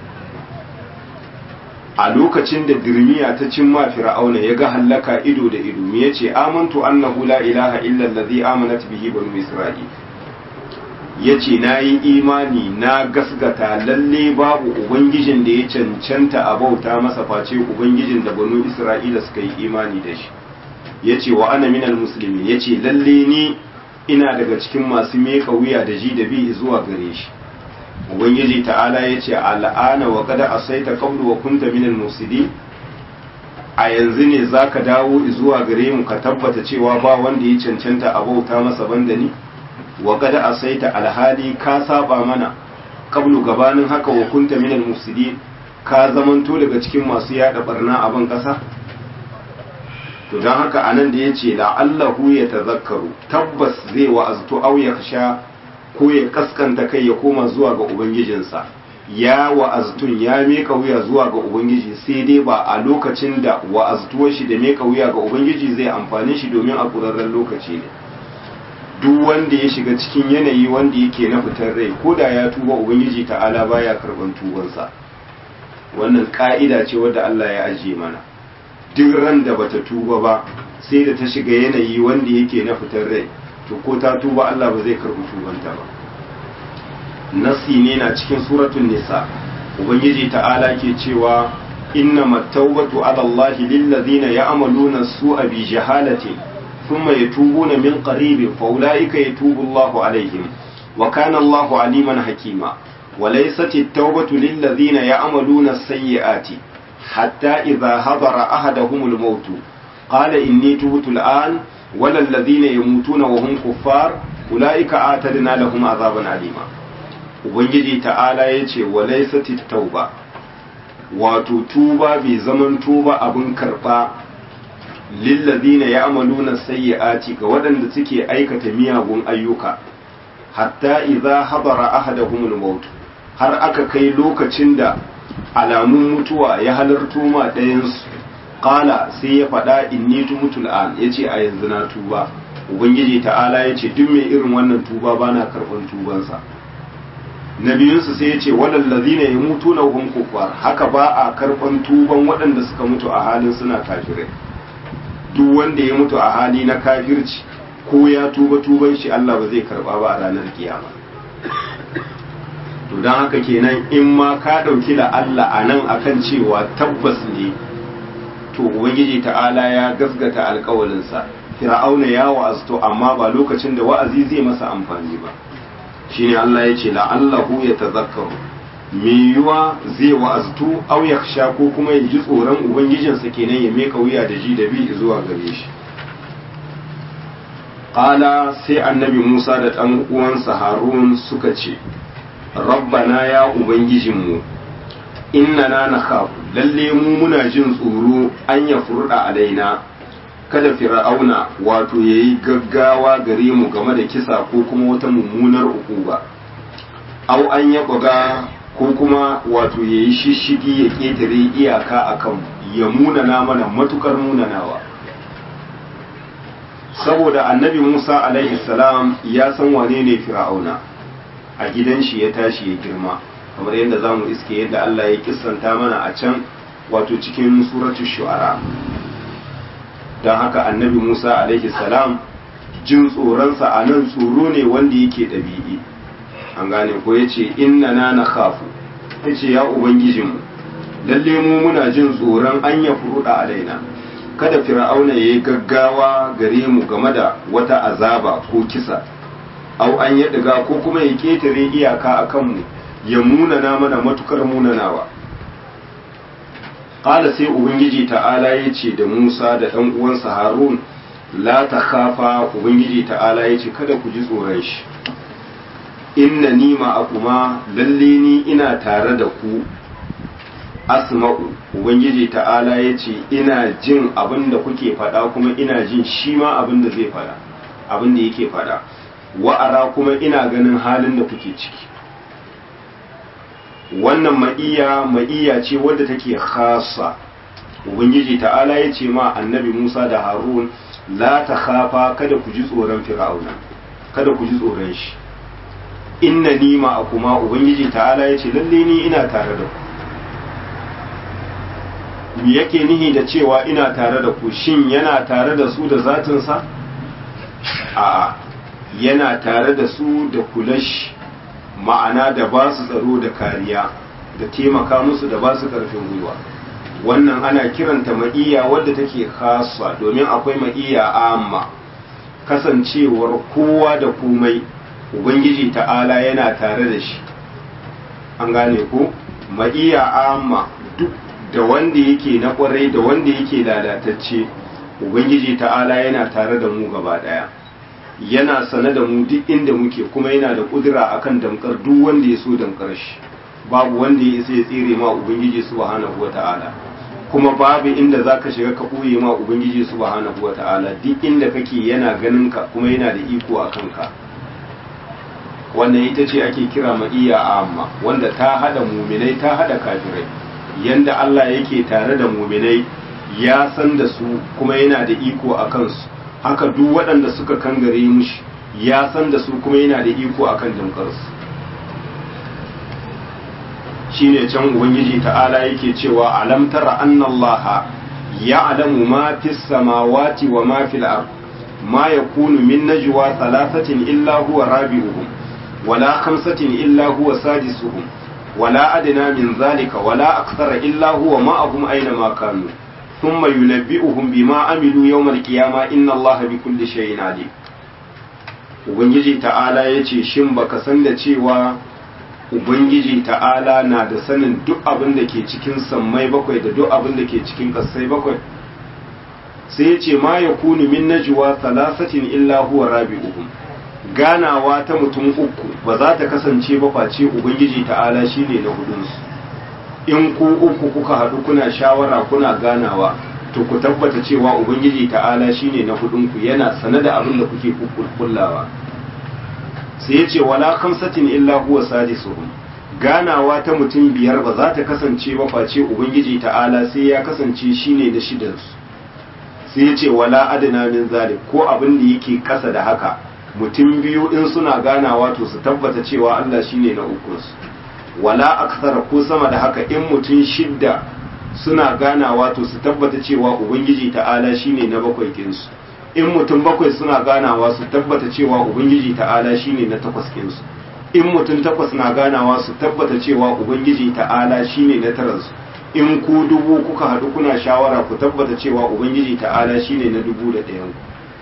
a lokacin da dirmiya ta cimma fir'auna ya ga hallaka ido da ido me yace amantu annahu la ilaha illa allazi amanat bihi banu isra'il yace nayi imani na gasgata lalle babu ubangijin da ya cancanta a bauta masa face ubangijin da banu isra'ila suka yi imani da shi yace wa ana minal muslimin yace lalle ni ina daga cikin masu meka wuya da ji da bi zuwa gare shi ubangiji ta'ala ya ce al'ana wa kada asaita qablu wa kunta minal mufsidin a yanzu ne zaka dawo zuwa gare mu ka tabbata cewa ba wanda ya cancanta a bauta masa banda ni wa kada asaita alhali ka saba mana qablu gabanin haka wa kunta minal mufsidin ka zamanto daga cikin masu yada barna a ban kasa to dan haka anan da yace la'allahu ya tazakkaru tabbas zai wa'aztu aw yakhsha ko ya kaskanta kai ya koma zuwa ga ubangijinsa ya wa'aztun ya meka wuya zuwa ga ubangiji sai dai ba a lokacin da wa'aztuwar shi da meka wuya ga ubangiji zai amfani shi domin a ƙurarren lokaci ne duk wanda ya shiga cikin yanayi wanda yake na fitar rai ko da ya tuba ubangiji ta'ala baya karban tubansa wannan ka'ida ce wadda Allah ya ajiye mana duk ran da bata tuba ba sai da ta shiga yanayi wanda yake na fitar rai to ko ta tuba Allah ba zai karbi tubanta ba nasi ne na cikin suratul nisa ubangiji ta'ala ke cewa inna mattaubatu ala Allah lil ladina ya'maluna su'a bi jahalati thumma yatubuna min qarib fa ulaika yatubu Allahu alaihim wa kana Allahu aliman hakima وليست التوبة للذين يعملون السيئات حتى إذا حضر أحدهم الموت قال إني تبت الآن ولا الذين يموتون وهم كفار أولئك آتدنا لهم عذابا عليما ubangiji ta'ala ya ce wa laisati tauba wato tuba bai zaman tuba abin karɓa lillazina ya'maluna sayyi'ati ga waɗanda suke aikata miyagun ayyuka hatta idza hadara ahaduhumul maut har aka kai lokacin da alamun mutuwa ya halarto ma ɗayansu ƙala sai ya faɗa inni tumutul an ya ce a yanzu na tuba ubangiji ta'ala ya ce duk mai irin wannan tuba ba na karɓar tubansa na biyunsu sai ya ce waɗallazi ne ya mutu na hukun kuffar haka ba a karɓar tuban waɗanda suka mutu a halin suna kafirai duk wanda ya mutu a hali na kafirci ko ya tuba tuban shi Allah ba zai karɓa ba a ranar kiyama to don haka kenan in ma ka ɗauki da Allah a nan akan cewa tabbas ne to ubangiji ta'ala ya gasgata alkawalinsa fir'auna ya wa'azto amma ba lokacin da wa'azi zai masa amfani ba shine Allah ya ce la'allahu ya tazakkaru me yiwa zai wa'aztu aw yakhsha ko kuma ya ji tsoron ubangijinsa kenan ya meka wuya da ji da bi zuwa gare shi qala sai annabi Musa da ɗan uwansa Harun suka ce rabbana ya ubangijinmu innana nakhafu lalle mu muna jin tsoro an ya furda alaina kada fir'auna wato yayi gaggawa gare mu game da kisa ko kuma wata mummunar ukuba au an ya buga ko kuma wato yayi shishigi ya ketare iyaka akan ya munana mana matukar munanawa saboda annabi Musa alaihi salam ya san wane ne fir'auna a gidan shi ya tashi ya girma kamar yadda za mu iske yadda Allah ya kissanta mana a can wato cikin suratul shu'ara don haka annabi Musa alaihi salam jin tsoronsa a nan tsoro ne wanda yake ɗabi'i an gane ko ya ce inna na na kafu ya ce ya ubangijinmu lalle mu muna jin tsoron an ya furuɗa alaina kada fir'auna ya yi gaggawa gare mu game da wata azaba ko kisa au an ya ɗiga ko kuma ya ƙetare iyaka a kanmu ya munana mana matukar munanawa ƙala sai ubangiji ta'ala ya ce da musa da ɗan uwansa harun la ta kafa ubangiji ta'ala ya ce kada ku ji tsoron shi inna ni ma'akuma lalle ni ina tare da ku asma'u ubangiji ta'ala ya ce ina jin abin da kuke faɗa kuma ina jin shi ma abin da zai faɗa abin da yake faɗa wa'ara kuma ina ganin halin da kuke ciki wannan ma'iya ma'iya ce wadda take khasa ubangiji ta'ala ya ce ma annabi musa da harun la ta khafa kada ku ji tsoron fir'auna kada ku ji tsoron shi inna ni ma kuma ubangiji ta'ala ya ce lalle ni ina tare da ku me yake nihi da cewa ina tare da ku shin yana tare da su da zatinsa a'a yana tare da su da kulash ma'ana da ba su tsaro da kariya da taimaka musu da ba su karfin gwiwa wannan ana kiranta ma'iya wadda take khasa domin akwai ma'iya amma kasancewar kowa da komai ubangiji ta'ala yana tare da shi an gane ko ma'iya amma duk da wanda yake na kwarai da wanda yake lalatacce ubangiji ta'ala yana tare da mu gaba daya yana sane da mu duk inda muke kuma yana da kudura akan damkar duk wanda ya so damkar shi babu wanda ya isa ya tsere ma ubangiji subhanahu wata'ala kuma babu inda zaka shiga ka ɓoye ma ubangiji subhanahu wata'ala duk inda kake yana ganin ka kuma yana da iko a kanka wannan ita ce ake kira ma'iya amma wanda ta hada muminai ta hada kafirai yanda Allah yake tare da muminai ya san da su kuma yana da iko a kansu haka duk waɗanda suka kangare mushi ya san da su kuma yana da iko a kan damkarsu shi ne can ubangiji ta'ala yake cewa alam tara annallaha ya'lamu ma fis samawati wa ma fil ard ma yakunu min najwa thalathatin illa huwa rabi'uhum wala khamsatin illa huwa sadisuhum wala adna min zalika wala akthara illa huwa ma'ahum aina ma kanu ثم ينبئهم بما عملوا يوم القيامة إن الله بكل شيء عليم Ubangiji ta'ala ya ce, Shin baka san da cewa Ubangiji ta'ala na da sanin duk abin da ke cikin sammai bakwai da duk abin da ke cikin ƙasai bakwai? Sai ya ce, Ma ya kunu min najwa salasatin illa huwa rabi'uhum ganawa ta mutum uku ba za ta kasance ba face Ubangiji ta'ala shine na hudunsu. in ku uku kuka haɗu kuna shawara kuna ganawa to ku tabbata cewa ubangiji ta'ala shine na hudunku yana sane da abin da kuke kullawa sai ya ce wala khamsatin illa huwa sadisuhum ganawa ta mutum biyar ba za ta kasance ba face ubangiji ta'ala sai ya kasance shine da shidansu sai ya ce wala adana min zalik ko abin da yake kasa da haka mutum biyu in suna ganawa to su tabbata cewa Allah shine na ukunsu wala aksara ko sama da haka in mutum shidda suna ganawa to su tabbata cewa ubangiji ta'ala shine na bakwai kinsu in mutum bakwai suna ganawa su tabbata cewa ubangiji ta'ala shine na takwas kinsu in mutum takwas na ganawa su tabbata cewa ubangiji ta'ala shine na taransu in ku dubu kuka haɗu kuna shawara ku tabbata cewa ubangiji ta'ala shine na dubu da ɗayan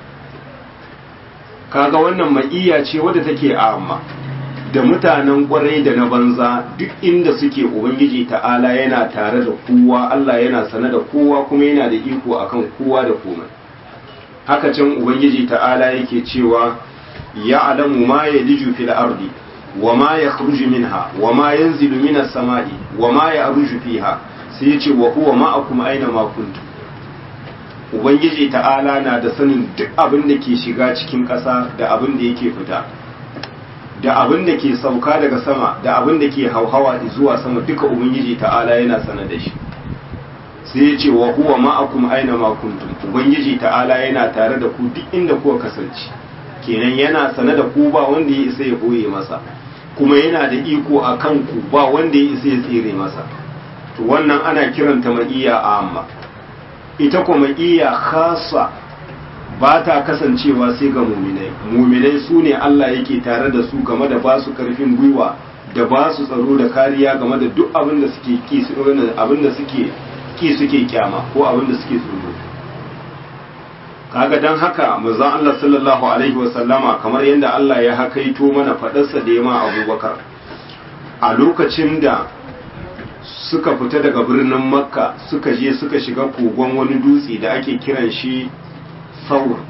kaga wannan ma'iya ce wadda take amma da mutanen kwarai da na banza duk inda suke ubangiji ta'ala yana tare da kowa Allah yana sane da kowa kuma yana da iko akan kowa da komai haka can ubangiji ta'ala yake cewa ya alamu ma ya liju fil ardi wa ma ya khruju minha wa ma yanzilu minas sama'i wa ma ya aruju fiha sai yace wa huwa ma'akum aina ma kuntum ubangiji ta'ala na da sanin duk abin da ke shiga cikin ƙasa da abin da yake fita da abin da ke sauka daga sama da abin da ke hauhawa zuwa sama duka ubangiji ta'ala yana sana da shi sai ya ce wa huwa ma'akum aina ma kuntum ubangiji ta'ala yana tare da ku duk inda kuka kasance kenan yana sana da ku ba wanda ya isa ya boye masa kuma yana da iko a kan ku ba wanda ya isa ya tsere masa to wannan ana kiranta ma'iya amma ita kuma ma'iya khasa ba ta kasancewa sai ga muminai muminai su ne Allah yake tare da su game da ba su karfin gwiwa da ba su tsaro da kariya game da duk abin da suke ki abin da suke ki suke kyama ko abin da suke tsoro kaga dan haka manzon Allah sallallahu alaihi wasallama kamar yadda Allah ya hakaito mana fadarsa da yama Abubakar a lokacin da suka fita daga birnin Makka suka je suka shiga kogon wani dutse da ake kiran shi saur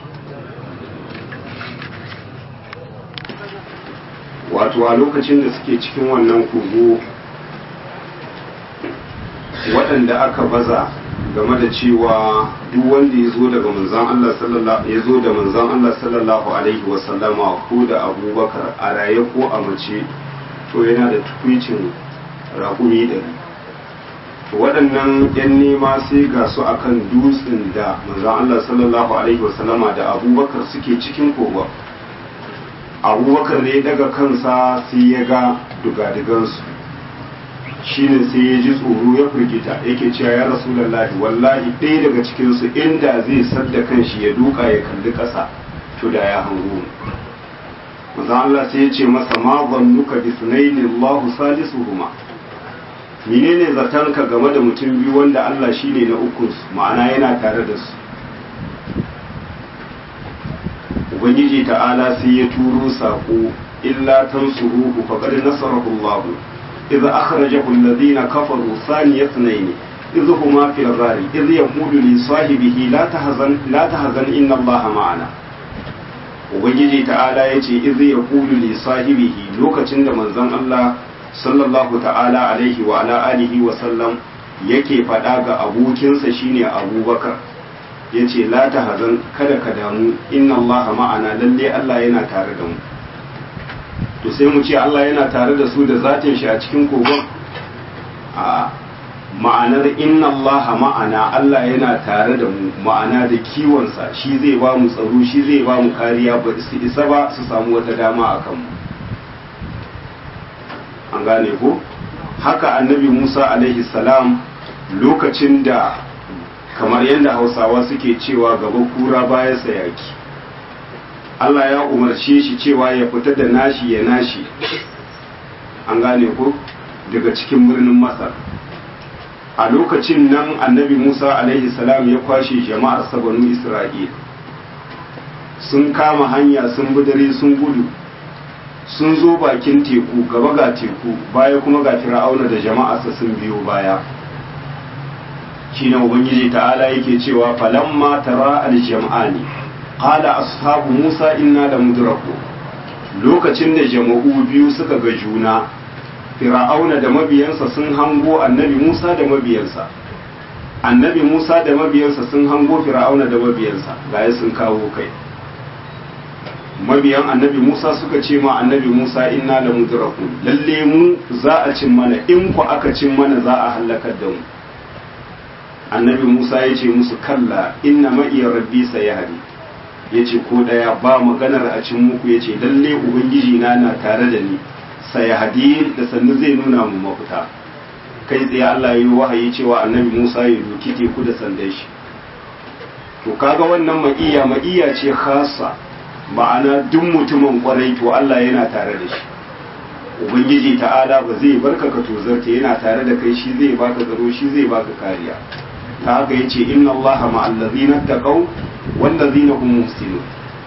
wato a lokacin da suke cikin wannan kogo waɗanda aka baza game da cewa duk wanda ya zo daga manzan Allah sallallahu ya zo da manzan Allah sallallahu alaihi wa sallama ko da Abubakar a raye ko a mace to yana da tukwicin raƙumi ɗari waɗannan 'yan nema sai ga su akan dutsen da manzon Allah sallallahu alaihi wasallama da abubakar suke cikin kogon abubakar ne daga kansa sai ya ga dugadigansu shine sai ya ji tsoro ya firgita yake cewa ya rasulallahi wallahi ɗaya daga cikinsu inda zai sadda kanshi ya duka ya kalli ƙasa to da ya hango manzon Allah sai ya ce masa ma zannuka bi sunaini Allahu salisuhuma menene zatanka game da mutum biyu wanda Allah shine na uku ma'ana yana tare da su ubangiji ta'ala sai ya turo sako illa tansuruhu faqad nasarahu Allah idza akhrajahu alladhina kafaru thaniya ithnayn idh huma fil ghari idh yaqulu li sahibihi la tahzan la tahzan inna Allah ma'ana ubangiji ta'ala yace idh yaqulu li sahibihi lokacin da manzon Allah sallallahu ta'ala alaihi wa ala alihi wa sallam yake faɗa ga abokinsa shine abubakar ya ce la ta hazan kada ka damu inna allaha ma'ana lalle allah yana tare da mu to sai mu ce allah yana tare da su da zatin shi a cikin kogon a ma'anar inna allaha ma'ana allah yana tare da mu ma'ana da kiwonsa shi zai ba mu tsaro shi zai ba mu kariya ba su isa ba su samu wata dama a kanmu an gane ko haka annabi musa alaihi salam lokacin da kamar yadda hausawa suke cewa gaba kura baya sayaki allah ya umarce shi cewa ya fita da nashi ya nashi an gane ko daga cikin birnin masar a lokacin nan annabi musa alaihi salam ya kwashe jama'ar banu isra'il sun kama hanya sun bi dare sun gudu sun zo bakin teku gaba ga teku baya kuma ga fir'auna da jama'arsa sun biyo baya shine ubangiji ta'ala yake cewa falamma tara aljam'ani qala ashabu musa inna la mudraku lokacin da jama'u biyu suka ga juna fir'auna da mabiyansa sun hango annabi musa da mabiyansa annabi musa da mabiyansa sun hango fir'auna da mabiyansa gaya sun kawo kai mabiyan annabi Musa suka ce ma annabi Musa inna la mudrakun lalle mu za a cin mana in ku aka cin mana za a halakar da mu annabi Musa ya ce musu kalla inna ma iya rabbi sayahdi ya ce ko daya ba maganar a cin muku ya ce lalle ubangiji na na tare da ni sayahdi da sannu zai nuna mu mafita kai tsaye Allah ya yi wahayi cewa annabi Musa ya doki teku da sandan shi to kaga wannan ma'iya ma'iya ce khassa ma'ana duk mutumin kwarai to Allah yana tare da shi ubangiji ta'ala ba zai barka ka tozarta yana tare da kai shi zai baka tsaro shi zai baka kariya ta haka yace inna allaha ma'al ladzina taqaw wal ladzina hum muhsinun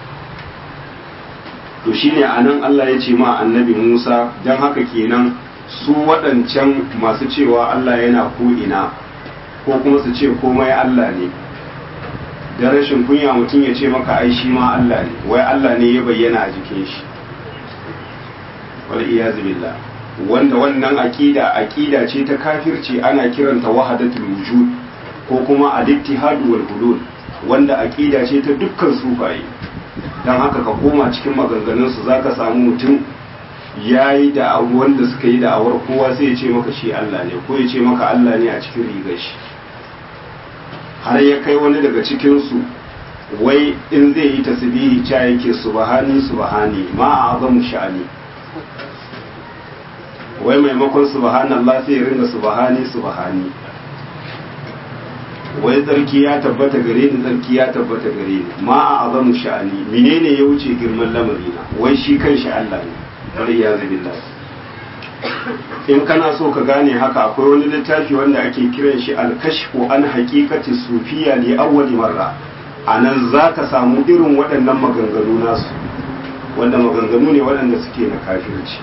to shine anan Allah ya ce ma annabi Musa dan haka kenan su waɗancan masu cewa Allah yana ko ina ko kuma su ce komai Allah ne da rashin kunya mutum ya ce maka ai shi ma Allah ne wai Allah ne ya bayyana a jikin shi wal iyazu billah wanda wannan aqida aqida ce ta kafirci ana kiranta wahdatul wujud ko kuma al-ittihad wal hulul wanda aqida ce ta dukkan sufaye dan haka ka koma cikin maganganun su zaka samu mutum yayi da abu wanda suka yi da awar kowa sai ya ce maka shi Allah ne ko ya ce maka Allah ne a cikin rigar shi har ya kai wani daga cikinsu wai in zai yi tasbihi ca yake subhani subhani ma a azamu sha'ani wai maimakon subhanallah sai ya ringa subhani subhani wai tsarki ya tabbata gare ni tsarki ya tabbata gare ni ma a azamu sha'ani menene ya wuce girman lamarina wai shi kan shi Allah ne bari ya zabi in kana so ka gane haka akwai wani littafi wanda ake kiran shi alkashfu an haqiqati sufiya li awwali marra anan zaka samu irin waɗannan maganganu nasu wanda maganganu ne waɗanda suke na kafirci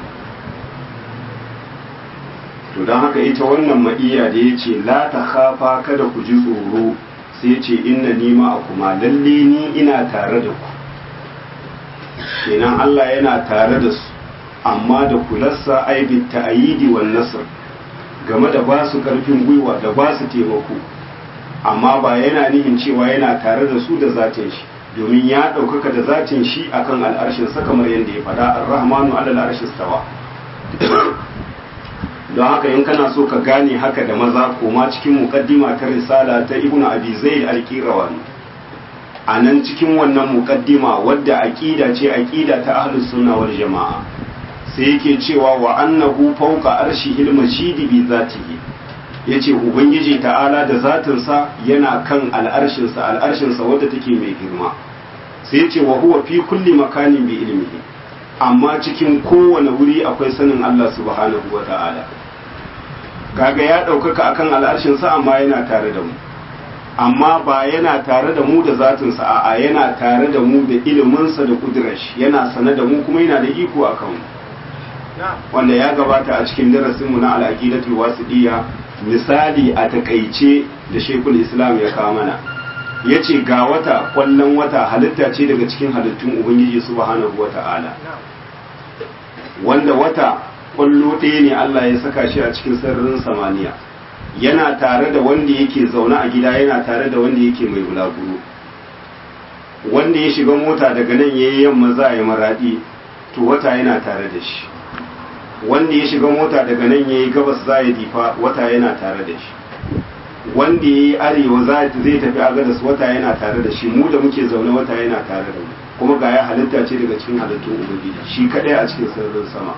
to don haka ita wannan ma'iya da ya ce la ta khafa kada ku ji tsoro sai ya ce inna ni ma a kuma lalle ni ina tare da ku kenan Allah yana tare da su amma da kularsa aibin ta'ayidi wan nasr game da ba su karfin gwiwa da ba su taimako amma ba yana nihin cewa yana tare da su da zatin shi domin ya ɗaukaka da zatin shi akan al'arshin sa kamar yadda ya faɗa ar-rahmanu ala al'arshi stawa don haka in kana so ka gane haka da maza koma cikin muqaddima ta risala ta ibnu abi zaid al-qirawani a nan cikin wannan muqaddima wadda aqida ce aqida ta ahlus sunna wal jamaa sai yake cewa wa annahu fawqa arshihil mashidi bi zatihi yace ubangiji ta'ala da zatinsa yana kan al'arshinsa al'arshinsa wadda take mai girma sai yace wa huwa fi kulli makanin bi ilmihi amma cikin kowane wuri akwai sanin Allah subhanahu wa ta'ala kaga ya ɗaukaka akan al'arshinsa amma yana tare da mu amma ba yana tare da mu da zatinsa a'a yana tare da mu da iliminsa da kudurashi yana sane da mu kuma yana da iko a kanmu wanda ya gabata a cikin darasinmu na al'aqidatul wasiɗiyya misali a takaice da shekul islam ya kawo mana ya ce ga wata kwallon wata halitta ce daga cikin halittun ubangiji subhanahu wa ta'ala wanda wata kwallo ɗaya ne Allah ya saka shi a cikin sararin samaniya yana tare da wanda yake zaune a gida yana tare da wanda yake mai bulaguro wanda ya shiga mota daga nan ya yi yamma za a yi maraɗi to wata yana tare da shi wanda ya shiga mota daga nan ya yi gabas za ya difa wata yana tare da shi wanda ya yi arewa zai tafi agadas wata yana tare da shi mu da muke zaune wata yana tare da mu kuma ga ya halitta ce daga cikin halittun ubangiji shi kadai a cikin sararin sama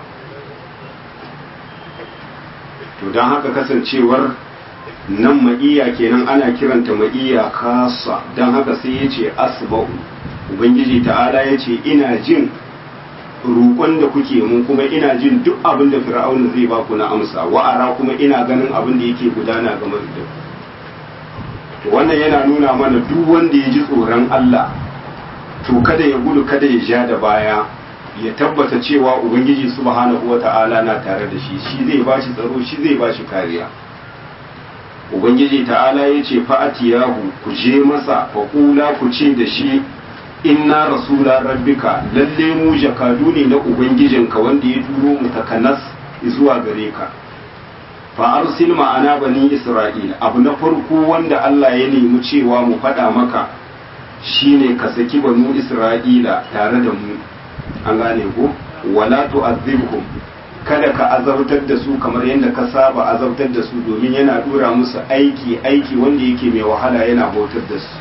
to don haka kasancewar nan ma'iya kenan ana kiranta ma'iya kasa don haka sai ya ce asba'u ubangiji ta'ala ya ce ina jin roƙon da kuke mun kuma ina jin duk abin da fir'auna zai ba ku na amsa wa'ara kuma ina ganin abin da yake gudana game da to wannan yana nuna mana duk wanda ya ji tsoron Allah to kada ya gudu kada ya ja da baya ya tabbata cewa ubangiji subhanahu wata'ala na tare da shi shi zai ba shi tsaro shi zai ba shi kariya ubangiji ta'ala ya ce fa'atiyahu ku je masa faƙula ku ce da shi inna rasula rabbika lalle mu jakadu ne na ubangijinka wanda ya turo mu takanas zuwa gare ka fa arsil ma'ana bani isra'ila abu na farko wanda Allah ya nemi cewa mu faɗa maka shine ka saki banu isra'ila tare da mu an gane ko wala tu'adhibhum kada ka azabtar da su kamar yadda ka saba azabtar da su domin yana dora musu aiki aiki wanda yake mai wahala yana bautar da su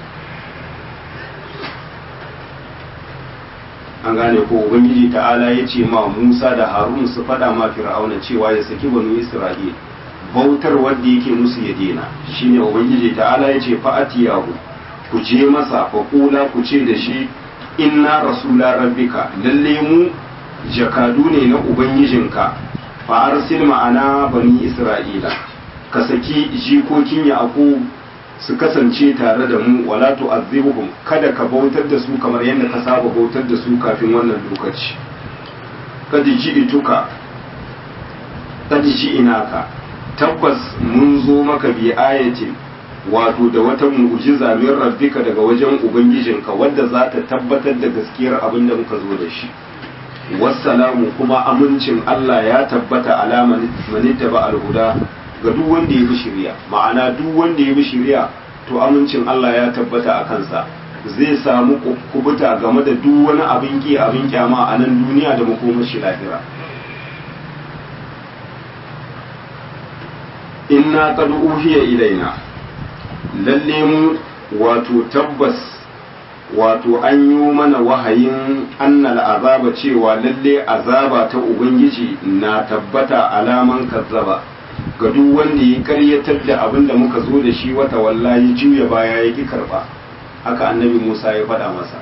an gane ko ubangiji ta'ala ya ce ma musa da harun su faɗa ma fir'auna cewa ya saki banu isra'il bautar wanda yake musu ya dena shine ubangiji ta'ala ya ce fa'atiyahu ku je masa fa kula ku ce da shi inna rasula rabbika lalle mu jakadu ne na ubangijinka fa arsil ma'ana bani isra'ila ka saki jikokin yaqub su kasance tare da mu wala tu'azzibuhum kada ka bautar da su kamar yadda ka saba bautar da su kafin wannan lokaci kada ji ituka kada ji inaka tabbas mun zo maka bi ayatin wato da wata mu'jiza min rabbika daga wajen ubangijinka wadda za ta tabbatar da gaskiyar abin da muka zo da shi wassalamu kuma amincin Allah ya tabbata alama manitta ba alhuda ga duk wanda ya bi shari'a ma'ana duk wanda ya bi shari'a to amincin Allah ya tabbata a kansa zai samu kubuta game da duk wani abin ki abin kyama a nan duniya da makomar shi lahira inna qad uhiya ilaina lalle mu wato tabbas wato an yi mana wahayin annal azaba cewa lalle azaba ta ubangiji na tabbata alaman kazzaba ga duk wanda ya karyatar da abin da muka zo da shi wata wallahi juya baya ya ki karba haka annabi musa ya faɗa masa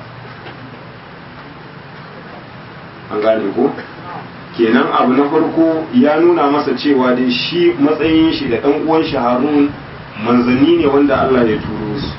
an gane ko kenan abu na farko ya nuna masa cewa dai shi matsayin shi da ɗan uwan shi harun manzanni ne wanda allah ya turo su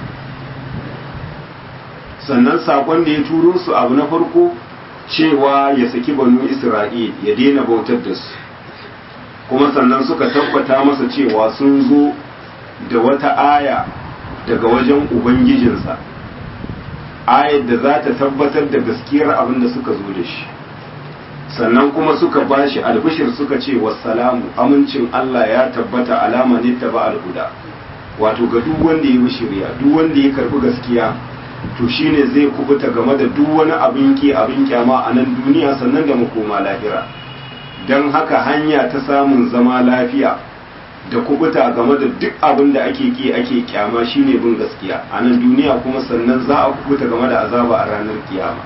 sannan sakon da ya turo su abu na farko cewa ya saki banu isra'il ya daina bautar da su kuma sannan suka tabbata masa cewa sun zo da wata aya daga wajen ubangijinsa ayar da za ta tabbatar da gaskiyar abin da suka zo da shi sannan kuma suka ba shi albishir suka ce wassalamu amincin Allah ya tabbata alama ne ta ba alhuda wato ga duk wanda ya bi shirya duk wanda ya karbi gaskiya to shine zai kubuta game da duk wani abin ki abin kyama a nan duniya sannan da makoma lahira don haka hanya ta samun zama lafiya da kubuta game da duk abin da ake ki ake kyama shine bin gaskiya a nan duniya kuma sannan za a kubuta game da azaba a ranar kiyama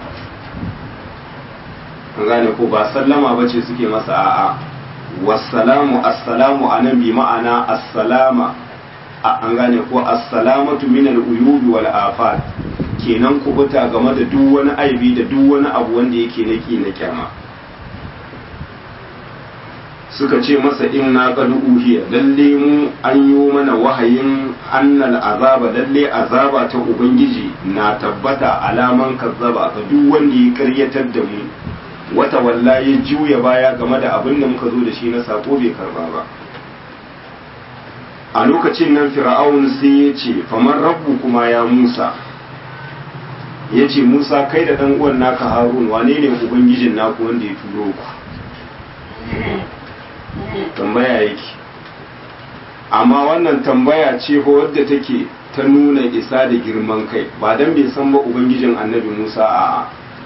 an gane ko ba sallama ba ce suke masa a'a wassalamu assalamu a nan bi ma'ana assalama an gane ko assalamatu min al-uyubi wal afat kenan kubuta game da duk wani aibi da duk wani abu wanda yake naki na kyama suka ce masa inna qad uhiya lalle mu an yi mana wahayin annal azaba lalle azaba ta ubangiji na tabbata alaman kazzaba ga duk wanda ya karyatar da mu wata walla ya juya baya game da abin da muka zo da shi na sako bai karba ba a lokacin nan fir'aun sai ya ce faman rabbu kuma ya musa ya ce musa kai da ɗan uwan naka harun wane ne ubangijin naku wanda ya turo ku tambaya yake amma wannan tambaya ce ko wadda take ta nuna isa da girman kai ba dan bai san ba ubangijin annabi musa a'a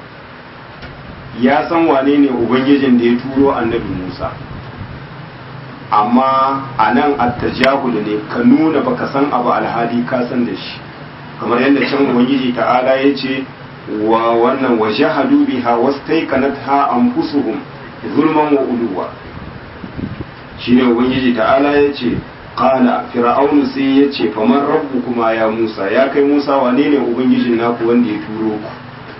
ya san wane ne ubangijin da ya turo annabi musa amma a nan attajahul ne ka nuna baka san abu alhali ka san da shi kamar yadda can ubangiji ta'ala ya ce wa wannan wa jahadu biha wastaiqanatha anfusuhum zulman wa uluwa shine ubangiji ta'ala ya ce qala fir'aunu sai ya ce faman rabbukuma ya musa ya kai musa wane ne ubangijin naku wanda ya turo ku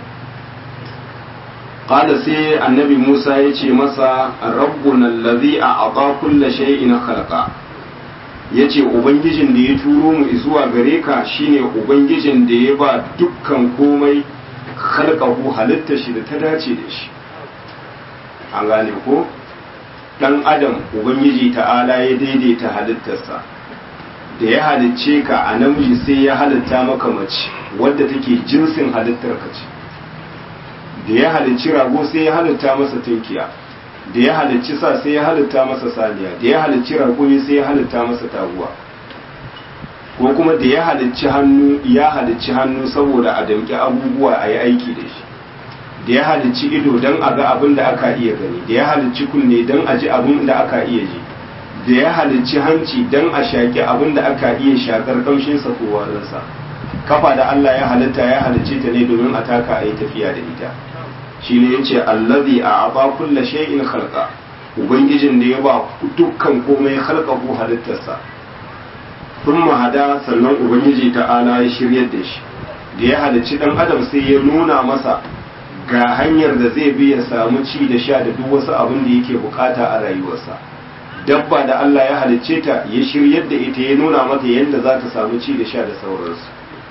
qala sai annabi musa ya ce masa rabbuna allazi a'ata kulla shay'in khalaqa yace ubangijin da ya turo mu zuwa gare ka shine ubangijin da ya ba dukkan komai khalqahu halitta shi da ta dace da shi an gane ko dan adam ubangiji ta'ala ya daidaita halittarsa da ya halicce ka a namiji sai ya halitta maka mace wadda take jinsin halittar ka ce da ya halicci rago sai ya halitta masa tunkiya da ya halicci sa sai ya halitta masa saniya da ya halicci raƙumi sai ya halitta masa taguwa ko kuma da ya halicci hannu ya halicci hannu saboda a damƙi abubuwa a yi aiki da shi da ya halicci ido don a ga abin da aka iya gani da ya halicci kunne don a ji abin da aka iya ji da ya halicci hanci don a shaƙi abin da aka iya shaƙar ƙamshinsa ko warinsa kafa da Allah ya halitta ya halicce ta ne domin a taka a yi tafiya da ita shi ne ya ce allazi a aba kulla shay'in khalqa ubangijin da ya ba dukkan komai khalqa ko halittarsa sun hada sannan ubangiji ta'ala ya shiryar da shi da ya halicci dan adam sai ya nuna masa ga hanyar da zai bi ya samu ci da sha da duk wasu abin da yake bukata a rayuwarsa dabba da Allah ya halicce ta ya shiryar da ita ya nuna mata yadda za ta samu ci da sha da sauransu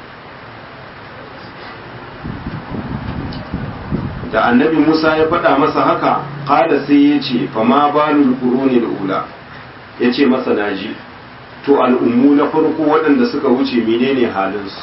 da annabi Musa ya faɗa masa haka kada sai ya ce fama balul quruni ula ya ce masa naji to al'ummu na farko waɗanda suka wuce menene halinsu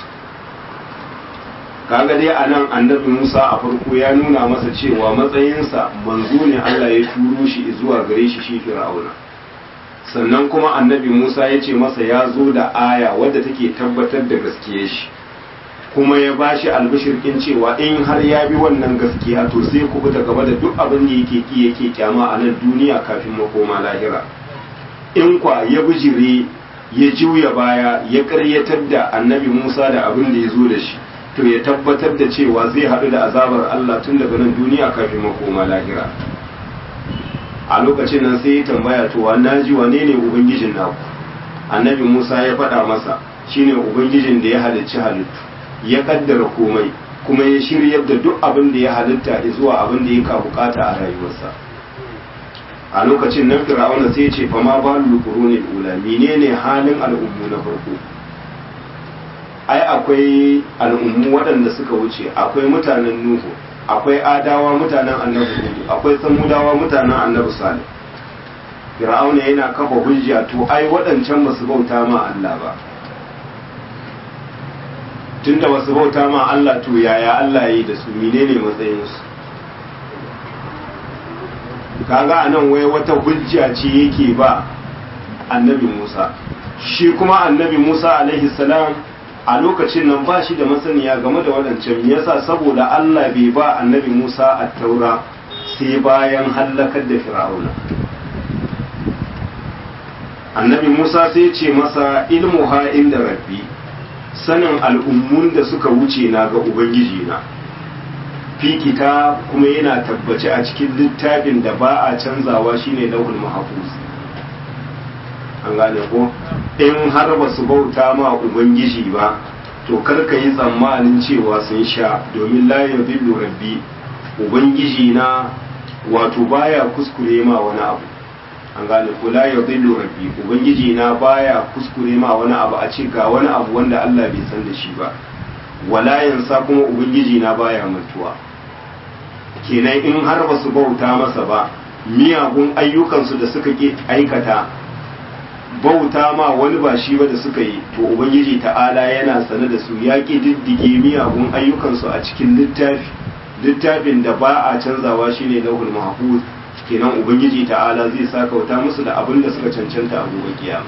kaga dai a nan annabi Musa a farko ya nuna masa cewa matsayinsa manzo ne Allah ya turo shi zuwa gare shi shi Fir'auna sannan kuma annabi Musa ya ce masa ya zo da aya wadda take tabbatar da gaskiyar shi kuma ya ba shi albishirkin cewa in har ya bi wannan gaskiya to sai ku fita gaba da duk abin da yake ki yake kyama a nan duniya kafin makoma lahira in kwa ya bijire ya juya baya ya karyatar da annabi Musa da abin da ya zo da shi to ya tabbatar da cewa zai haɗu da azabar Allah tun daga nan duniya kafin makoma lahira a lokacin nan sai ya tambaya to wa naji wane ne ubangijin naku annabi Musa ya faɗa masa shine ubangijin da ya halicci halittu ya kaddara komai kuma ya shiryar da duk abin da ya halitta zuwa abin da ya ka bukata a rayuwarsa a lokacin nan fir'auna sai ce fa ma balu quruni ula menene halin al'ummu na farko ai akwai al'ummu waɗanda suka wuce akwai mutanen nuhu akwai adawa mutanen annabi hudu akwai samudawa mutanen annabi salih fir'auna yana kafa hujja to ai waɗancan ba su bauta ma Allah ba tunda ba su bauta ma Allah to yaya Allah yi da su menene matsayinsu kaga anan wai wata hujja ce yake ba annabi Musa shi kuma annabi Musa alaihi salam a lokacin nan ba shi da masaniya game da waɗancan yasa saboda Allah bai ba annabi Musa a taura sai bayan hallakar da fir'auna annabi musa sai ce masa ilmu ha inda rabbi sanin al'ummun da suka wuce na ga ubangiji na fikita kuma yana tabbace a cikin littafin da ba a canzawa shine lauhul mahfuz an gane ko in har ba su bauta ma ubangiji ba to karka yi tsammanin cewa sun sha domin la yadillu rabbi ubangiji na wato baya kuskure ma wani abu an gane ko la yadillu rabbi ubangiji na baya kuskure ma wani abu a ce ga wani abu wanda Allah bai san da shi ba wala yansa kuma ubangiji na baya mantuwa kenan in har ba su bauta masa ba miyagun ayyukansu da suka ke aikata bauta ma wani ba shi ba da suka yi to ubangiji ta'ala yana sane da su ya ƙi diddige miyagun ayyukansu a cikin littafi littafin da ba a canzawa shine lauhul mahfuz kenan ubangiji ta'ala zai sa kauta musu da abin da suka cancanta a gobe kiyama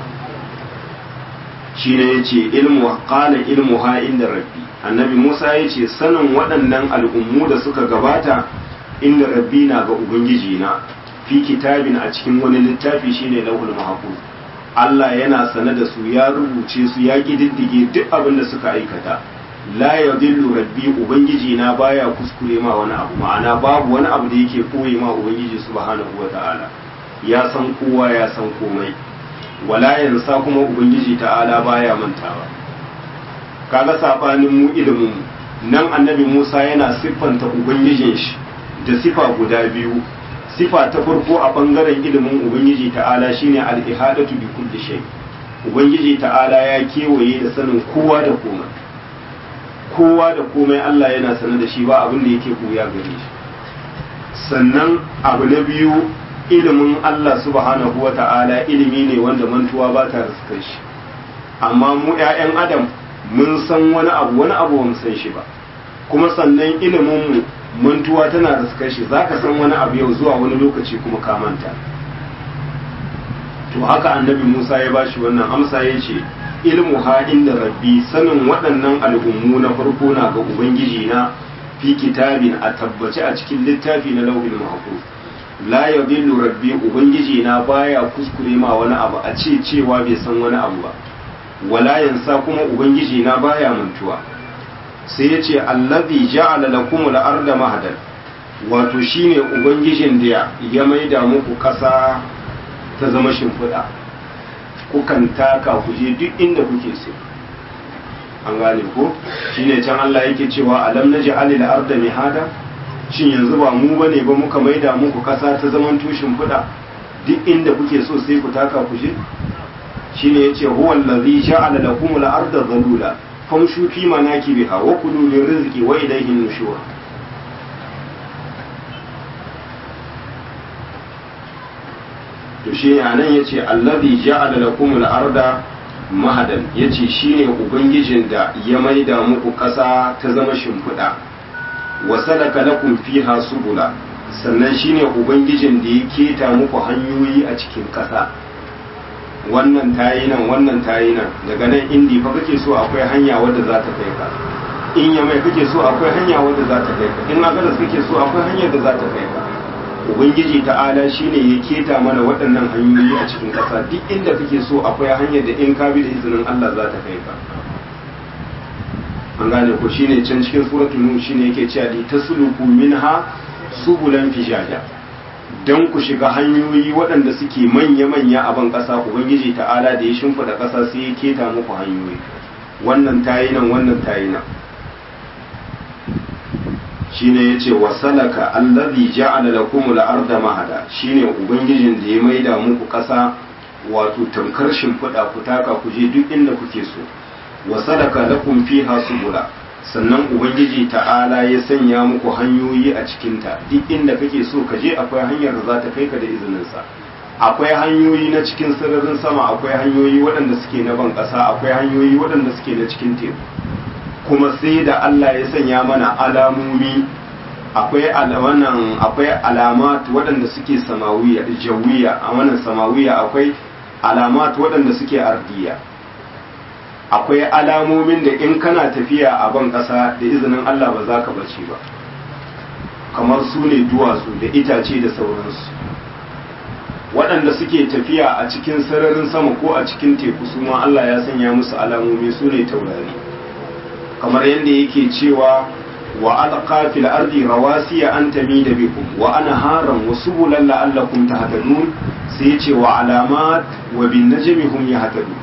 shine yace ilmu qala ilmu ha inda rabbi annabi Musa yace sanin waɗannan al'ummu da suka gabata inda rabbi na ga ubangiji na fi kitabin a cikin wani littafi shine lauhul mahfuz Allah yana sane da su ya rubuce su ya kididdige duk abin da suka aikata la yadillu rabbi ubangiji na baya kuskure ma wani abu ma'ana babu wani abu da yake koyi ma ubangiji subhanahu wata'ala ya san kowa ya san komai wala yansa kuma ubangiji ta'ala baya mantawa kaga sabanin mu ilimin mu nan annabi Musa yana siffanta ubangijin shi da sifa guda biyu sifa ta farko a bangaren ilimin ubangiji ta'ala shine al-ihadatu bi kulli shay ubangiji ta'ala ya kewaye da sanin kowa da komai kowa da komai Allah yana sanar da shi ba abin da yake koya gare shi sannan abu na biyu ilimin Allah subhanahu wa ta'ala ilimi ne wanda mantuwa ba ta riskar shi amma mu 'ya'yan adam mun san wani abu wani abu ba mu san shi ba kuma sannan ilimin mu mantuwa tana riskar shi zaka san wani abu yau zuwa wani lokaci kuma ka manta to haka annabi Musa ya bashi wannan amsa ya ce ilmu ha inda rabbi sanin waɗannan al'ummu na farko na ga ubangiji na fi kitabin a tabbace a cikin littafi na lauhin mahfuz la yadillu rabbi ubangiji na baya kuskure ma wani abu a ce cewa bai san wani abu ba wala yansa kuma ubangiji na baya mantuwa sai ya ce allazi ja'ala lakum al-arda mahadan wato shine ubangijin da ya maida muku ƙasa ta zama shimfiɗa kukan taka ku je duk inda kuke so an gane ko shine can Allah yake cewa alam naj'alil arda mihada shin yanzu ba mu bane ba muka maida muku kasa ta zaman tushin fuda duk inda kuke so sai ku taka ku je shine yace huwa allazi ja'ala lakum al-arda dhalula famshu fi manakibiha wa kulu min rizqi wa ilayhi nushur to shi anan yace allazi ja'ala lakum al-arda mahadan yace shine ubangijin da ya maida muku kasa ta zama shimfiɗa wa salaka lakum fiha subula sannan shine ubangijin da ya keta muku hanyoyi a cikin ƙasa wannan tayi nan wannan tayi nan daga nan indi fa kake so akwai hanya wadda za ta kai ka in ya mai kake so akwai hanya wadda za ta kai ka in agadas kake so akwai hanyar da za ta kai ka ubangiji ta'ala shine ya keta mana waɗannan hanyoyi a cikin ƙasa duk inda kake so akwai hanyar da in ka bi da izinin Allah za ta kai ka an gane ko shine can cikin suratul nur shine yake cewa li tasluku minha subulan fijaja dan ku shiga hanyoyi waɗanda suke manya manya a ban ƙasa ubangiji ta'ala da ya shimfida ƙasa sai ya keta muku hanyoyi wannan tayi nan wannan tayi nan shine yace wasalaka allazi ja'ala lakum al-arda mahada shine ubangijin da ya maida muku ƙasa wato tamkar shimfiɗa ku taka ku je duk inda kuke so wa sadaka lakum fiha subula sannan ubangiji ta'ala ya sanya muku hanyoyi a cikinta duk inda kake so ka je akwai hanyar da za ta kai ka da izininsa akwai hanyoyi na cikin sararin sama akwai hanyoyi waɗanda suke na ban ƙasa akwai hanyoyi waɗanda suke na cikin teku kuma sai da Allah ya sanya mana alamomi akwai wannan akwai alamat waɗanda suke samawiya jawiya a wannan samawiya akwai alamat waɗanda suke ardiya akwai alamomin da in kana tafiya a ban ƙasa da izinin Allah ba za ka bace ba kamar su ne duwatsu da itace da sauransu waɗanda suke tafiya a cikin sararin sama ko a cikin teku su ma Allah ya sanya musu alamomi su ne taurari kamar yadda yake cewa wa alqa fil ardi rawasiya an tamida bikum wa anharan wa subulan la'allakum tahtadun sai ya ce wa alamat wa bin najmi hum yahtadun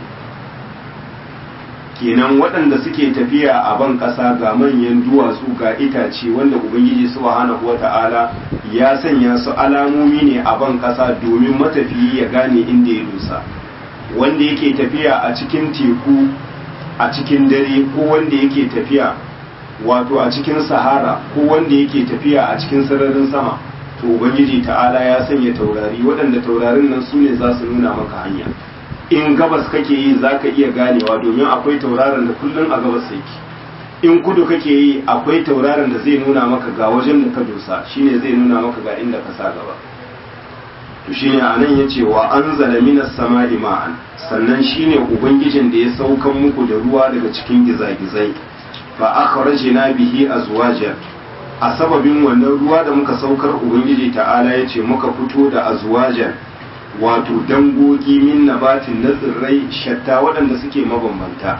kenan waɗanda suke tafiya a ban ƙasa ga manyan duwatsu ga itace wanda ubangiji subhanahu wata'ala ya sanya su alamomi ne a ban ƙasa domin matafiyi ya gane inda ya dosa wanda yake tafiya a cikin teku a cikin dare ko wanda yake tafiya wato a cikin sahara ko wanda yake tafiya a cikin sararin sama to ubangiji ta'ala ya sanya taurari waɗanda taurarin nan su ne za su nuna maka hanya in gabas kake yi za ka iya ganewa domin akwai tauraron da kullum a gabas yake in kudu kake yi akwai tauraron da zai nuna maka ga wajen da ka dosa shine zai nuna maka ga inda ka sa gaba to shine anan yace wa anzala minas sama'i ma'an sannan shine ubangijin da ya saukan muku da ruwa daga cikin gizagizai fa akhrajna bihi azwajan a sababin wannan ruwa da muka saukar ubangiji ta'ala yace muka fito da azwajan wato dangogi min nabatin na tsirrai shatta waɗanda suke mabambanta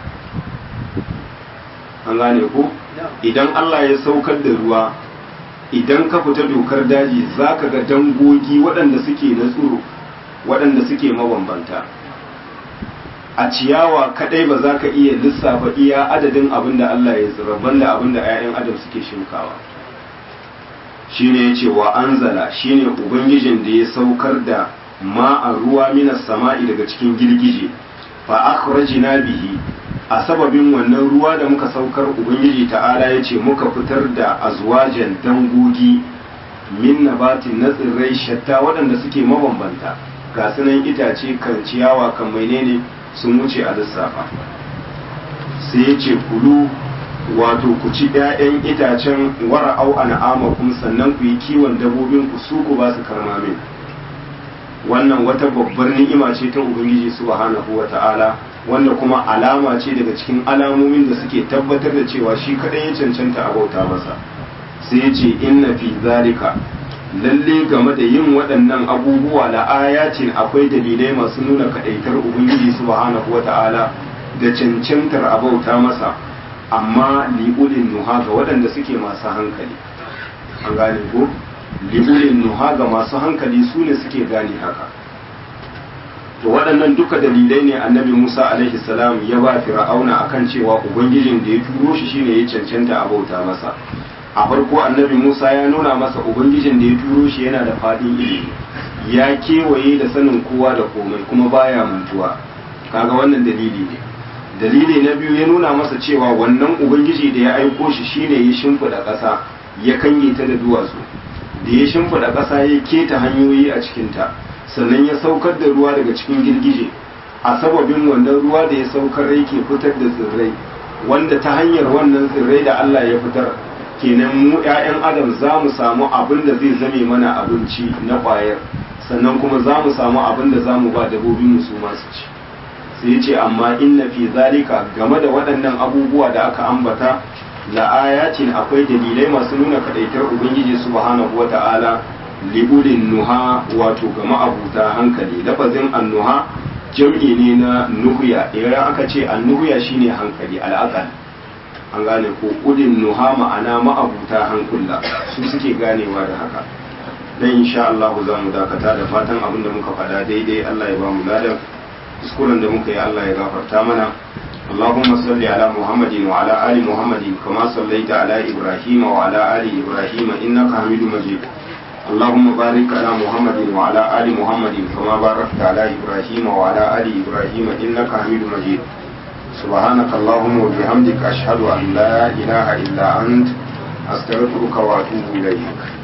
an gane ko idan Allah ya saukar da ruwa idan ka fita dokar daji za ka ga dangogi waɗanda suke na tsiro waɗanda suke mabambanta a ciyawa kadai ba za ka iya lissafa iya adadin abin da Allah ya tsira banda abin da 'ya'yan adam suke shinkawa shine ya ce wa anzala shine ubangijin da ya saukar da ma'an ruwa minas sama'i daga cikin girgije fa akhrajna bihi a sababin wannan ruwa da muka saukar ubangiji ta'ala ya ce muka fitar da azwajan dangogi min nabatin na tsirrai shatta waɗanda suke mabambanta ga sunan itace kan ciyawa kan menene sun wuce a lissafa sai ya ce kulu wato ku ci 'ya'yan itacen wara'au an'amakum sannan ku yi kiwon dabbobin ku su ku ba su karmamin wannan wata babbar ni'ima ce ta ubangiji subhanahu wa ta'ala wanda kuma alama ce daga cikin alamomin da suke tabbatar da cewa shi kadai ya cancanta a bauta masa sai ya ce inna fi zalika lalle game da yin waɗannan abubuwa la ayatin akwai dalilai masu nuna kadaitar ubangiji subhanahu wa ta'ala da cancantar a bauta masa amma li'ulin nuha ga waɗanda suke masu hankali an gane ko li'ulin nuha ga masu hankali su ne suke gane haka to waɗannan duka dalilai ne annabi musa alaihi salam ya ba fir'auna akan cewa ubangijin da ya turo shi shine ya cancanta a bauta masa a farko annabi musa ya nuna masa ubangijin da ya turo shi yana da faɗin ilimi ya kewaye da sanin kowa da komai kuma baya mantuwa kaga wannan dalili ne dalili na biyu ya nuna masa cewa wannan ubangiji da ya aiko shi shine ya shimfiɗa ƙasa ya kange ta da duwatsu da ya shimfiɗa ƙasa ya keta hanyoyi a cikinta sannan ya saukar da ruwa daga cikin girgije a sababin wannan ruwa da ya saukar yake fitar da tsirrai wanda ta hanyar wannan tsirrai da Allah ya fitar kenan mu 'ya'yan adam za mu samu abin da zai zame mana abinci na ƙwayar sannan kuma za mu samu abin da za mu ba dabbobin mu su masu ci sai ce amma inna fi zalika game da waɗannan abubuwa da aka ambata la'ayatin akwai dalilai masu nuna kadaitar ubangiji subhanahu wata'ala liulin nuha wato ga ma'abuta hankali lafazin annuha jam'i ne na nuhya idan aka ce annuhya shine hankali al'aqal an gane ko ulin nuha ma'ana ma'abuta hankula su suke ganewa da haka dan insha Allah za mu dakata da fatan abin da muka faɗa daidai Allah ya ba mu ladan kuskuren da muka yi Allah ya gafarta mana اللهم صل على محمد وعلى آل محمد كما صليت على إبراهيم وعلى آل إبراهيم إنك حميد مجيد اللهم بارك على محمد وعلى آل محمد كما باركت على إبراهيم وعلى آل إبراهيم إنك حميد مجيد سبحانك اللهم وبحمدك أشهد أن لا إله إلا أنت أستغفرك وأتوب إليك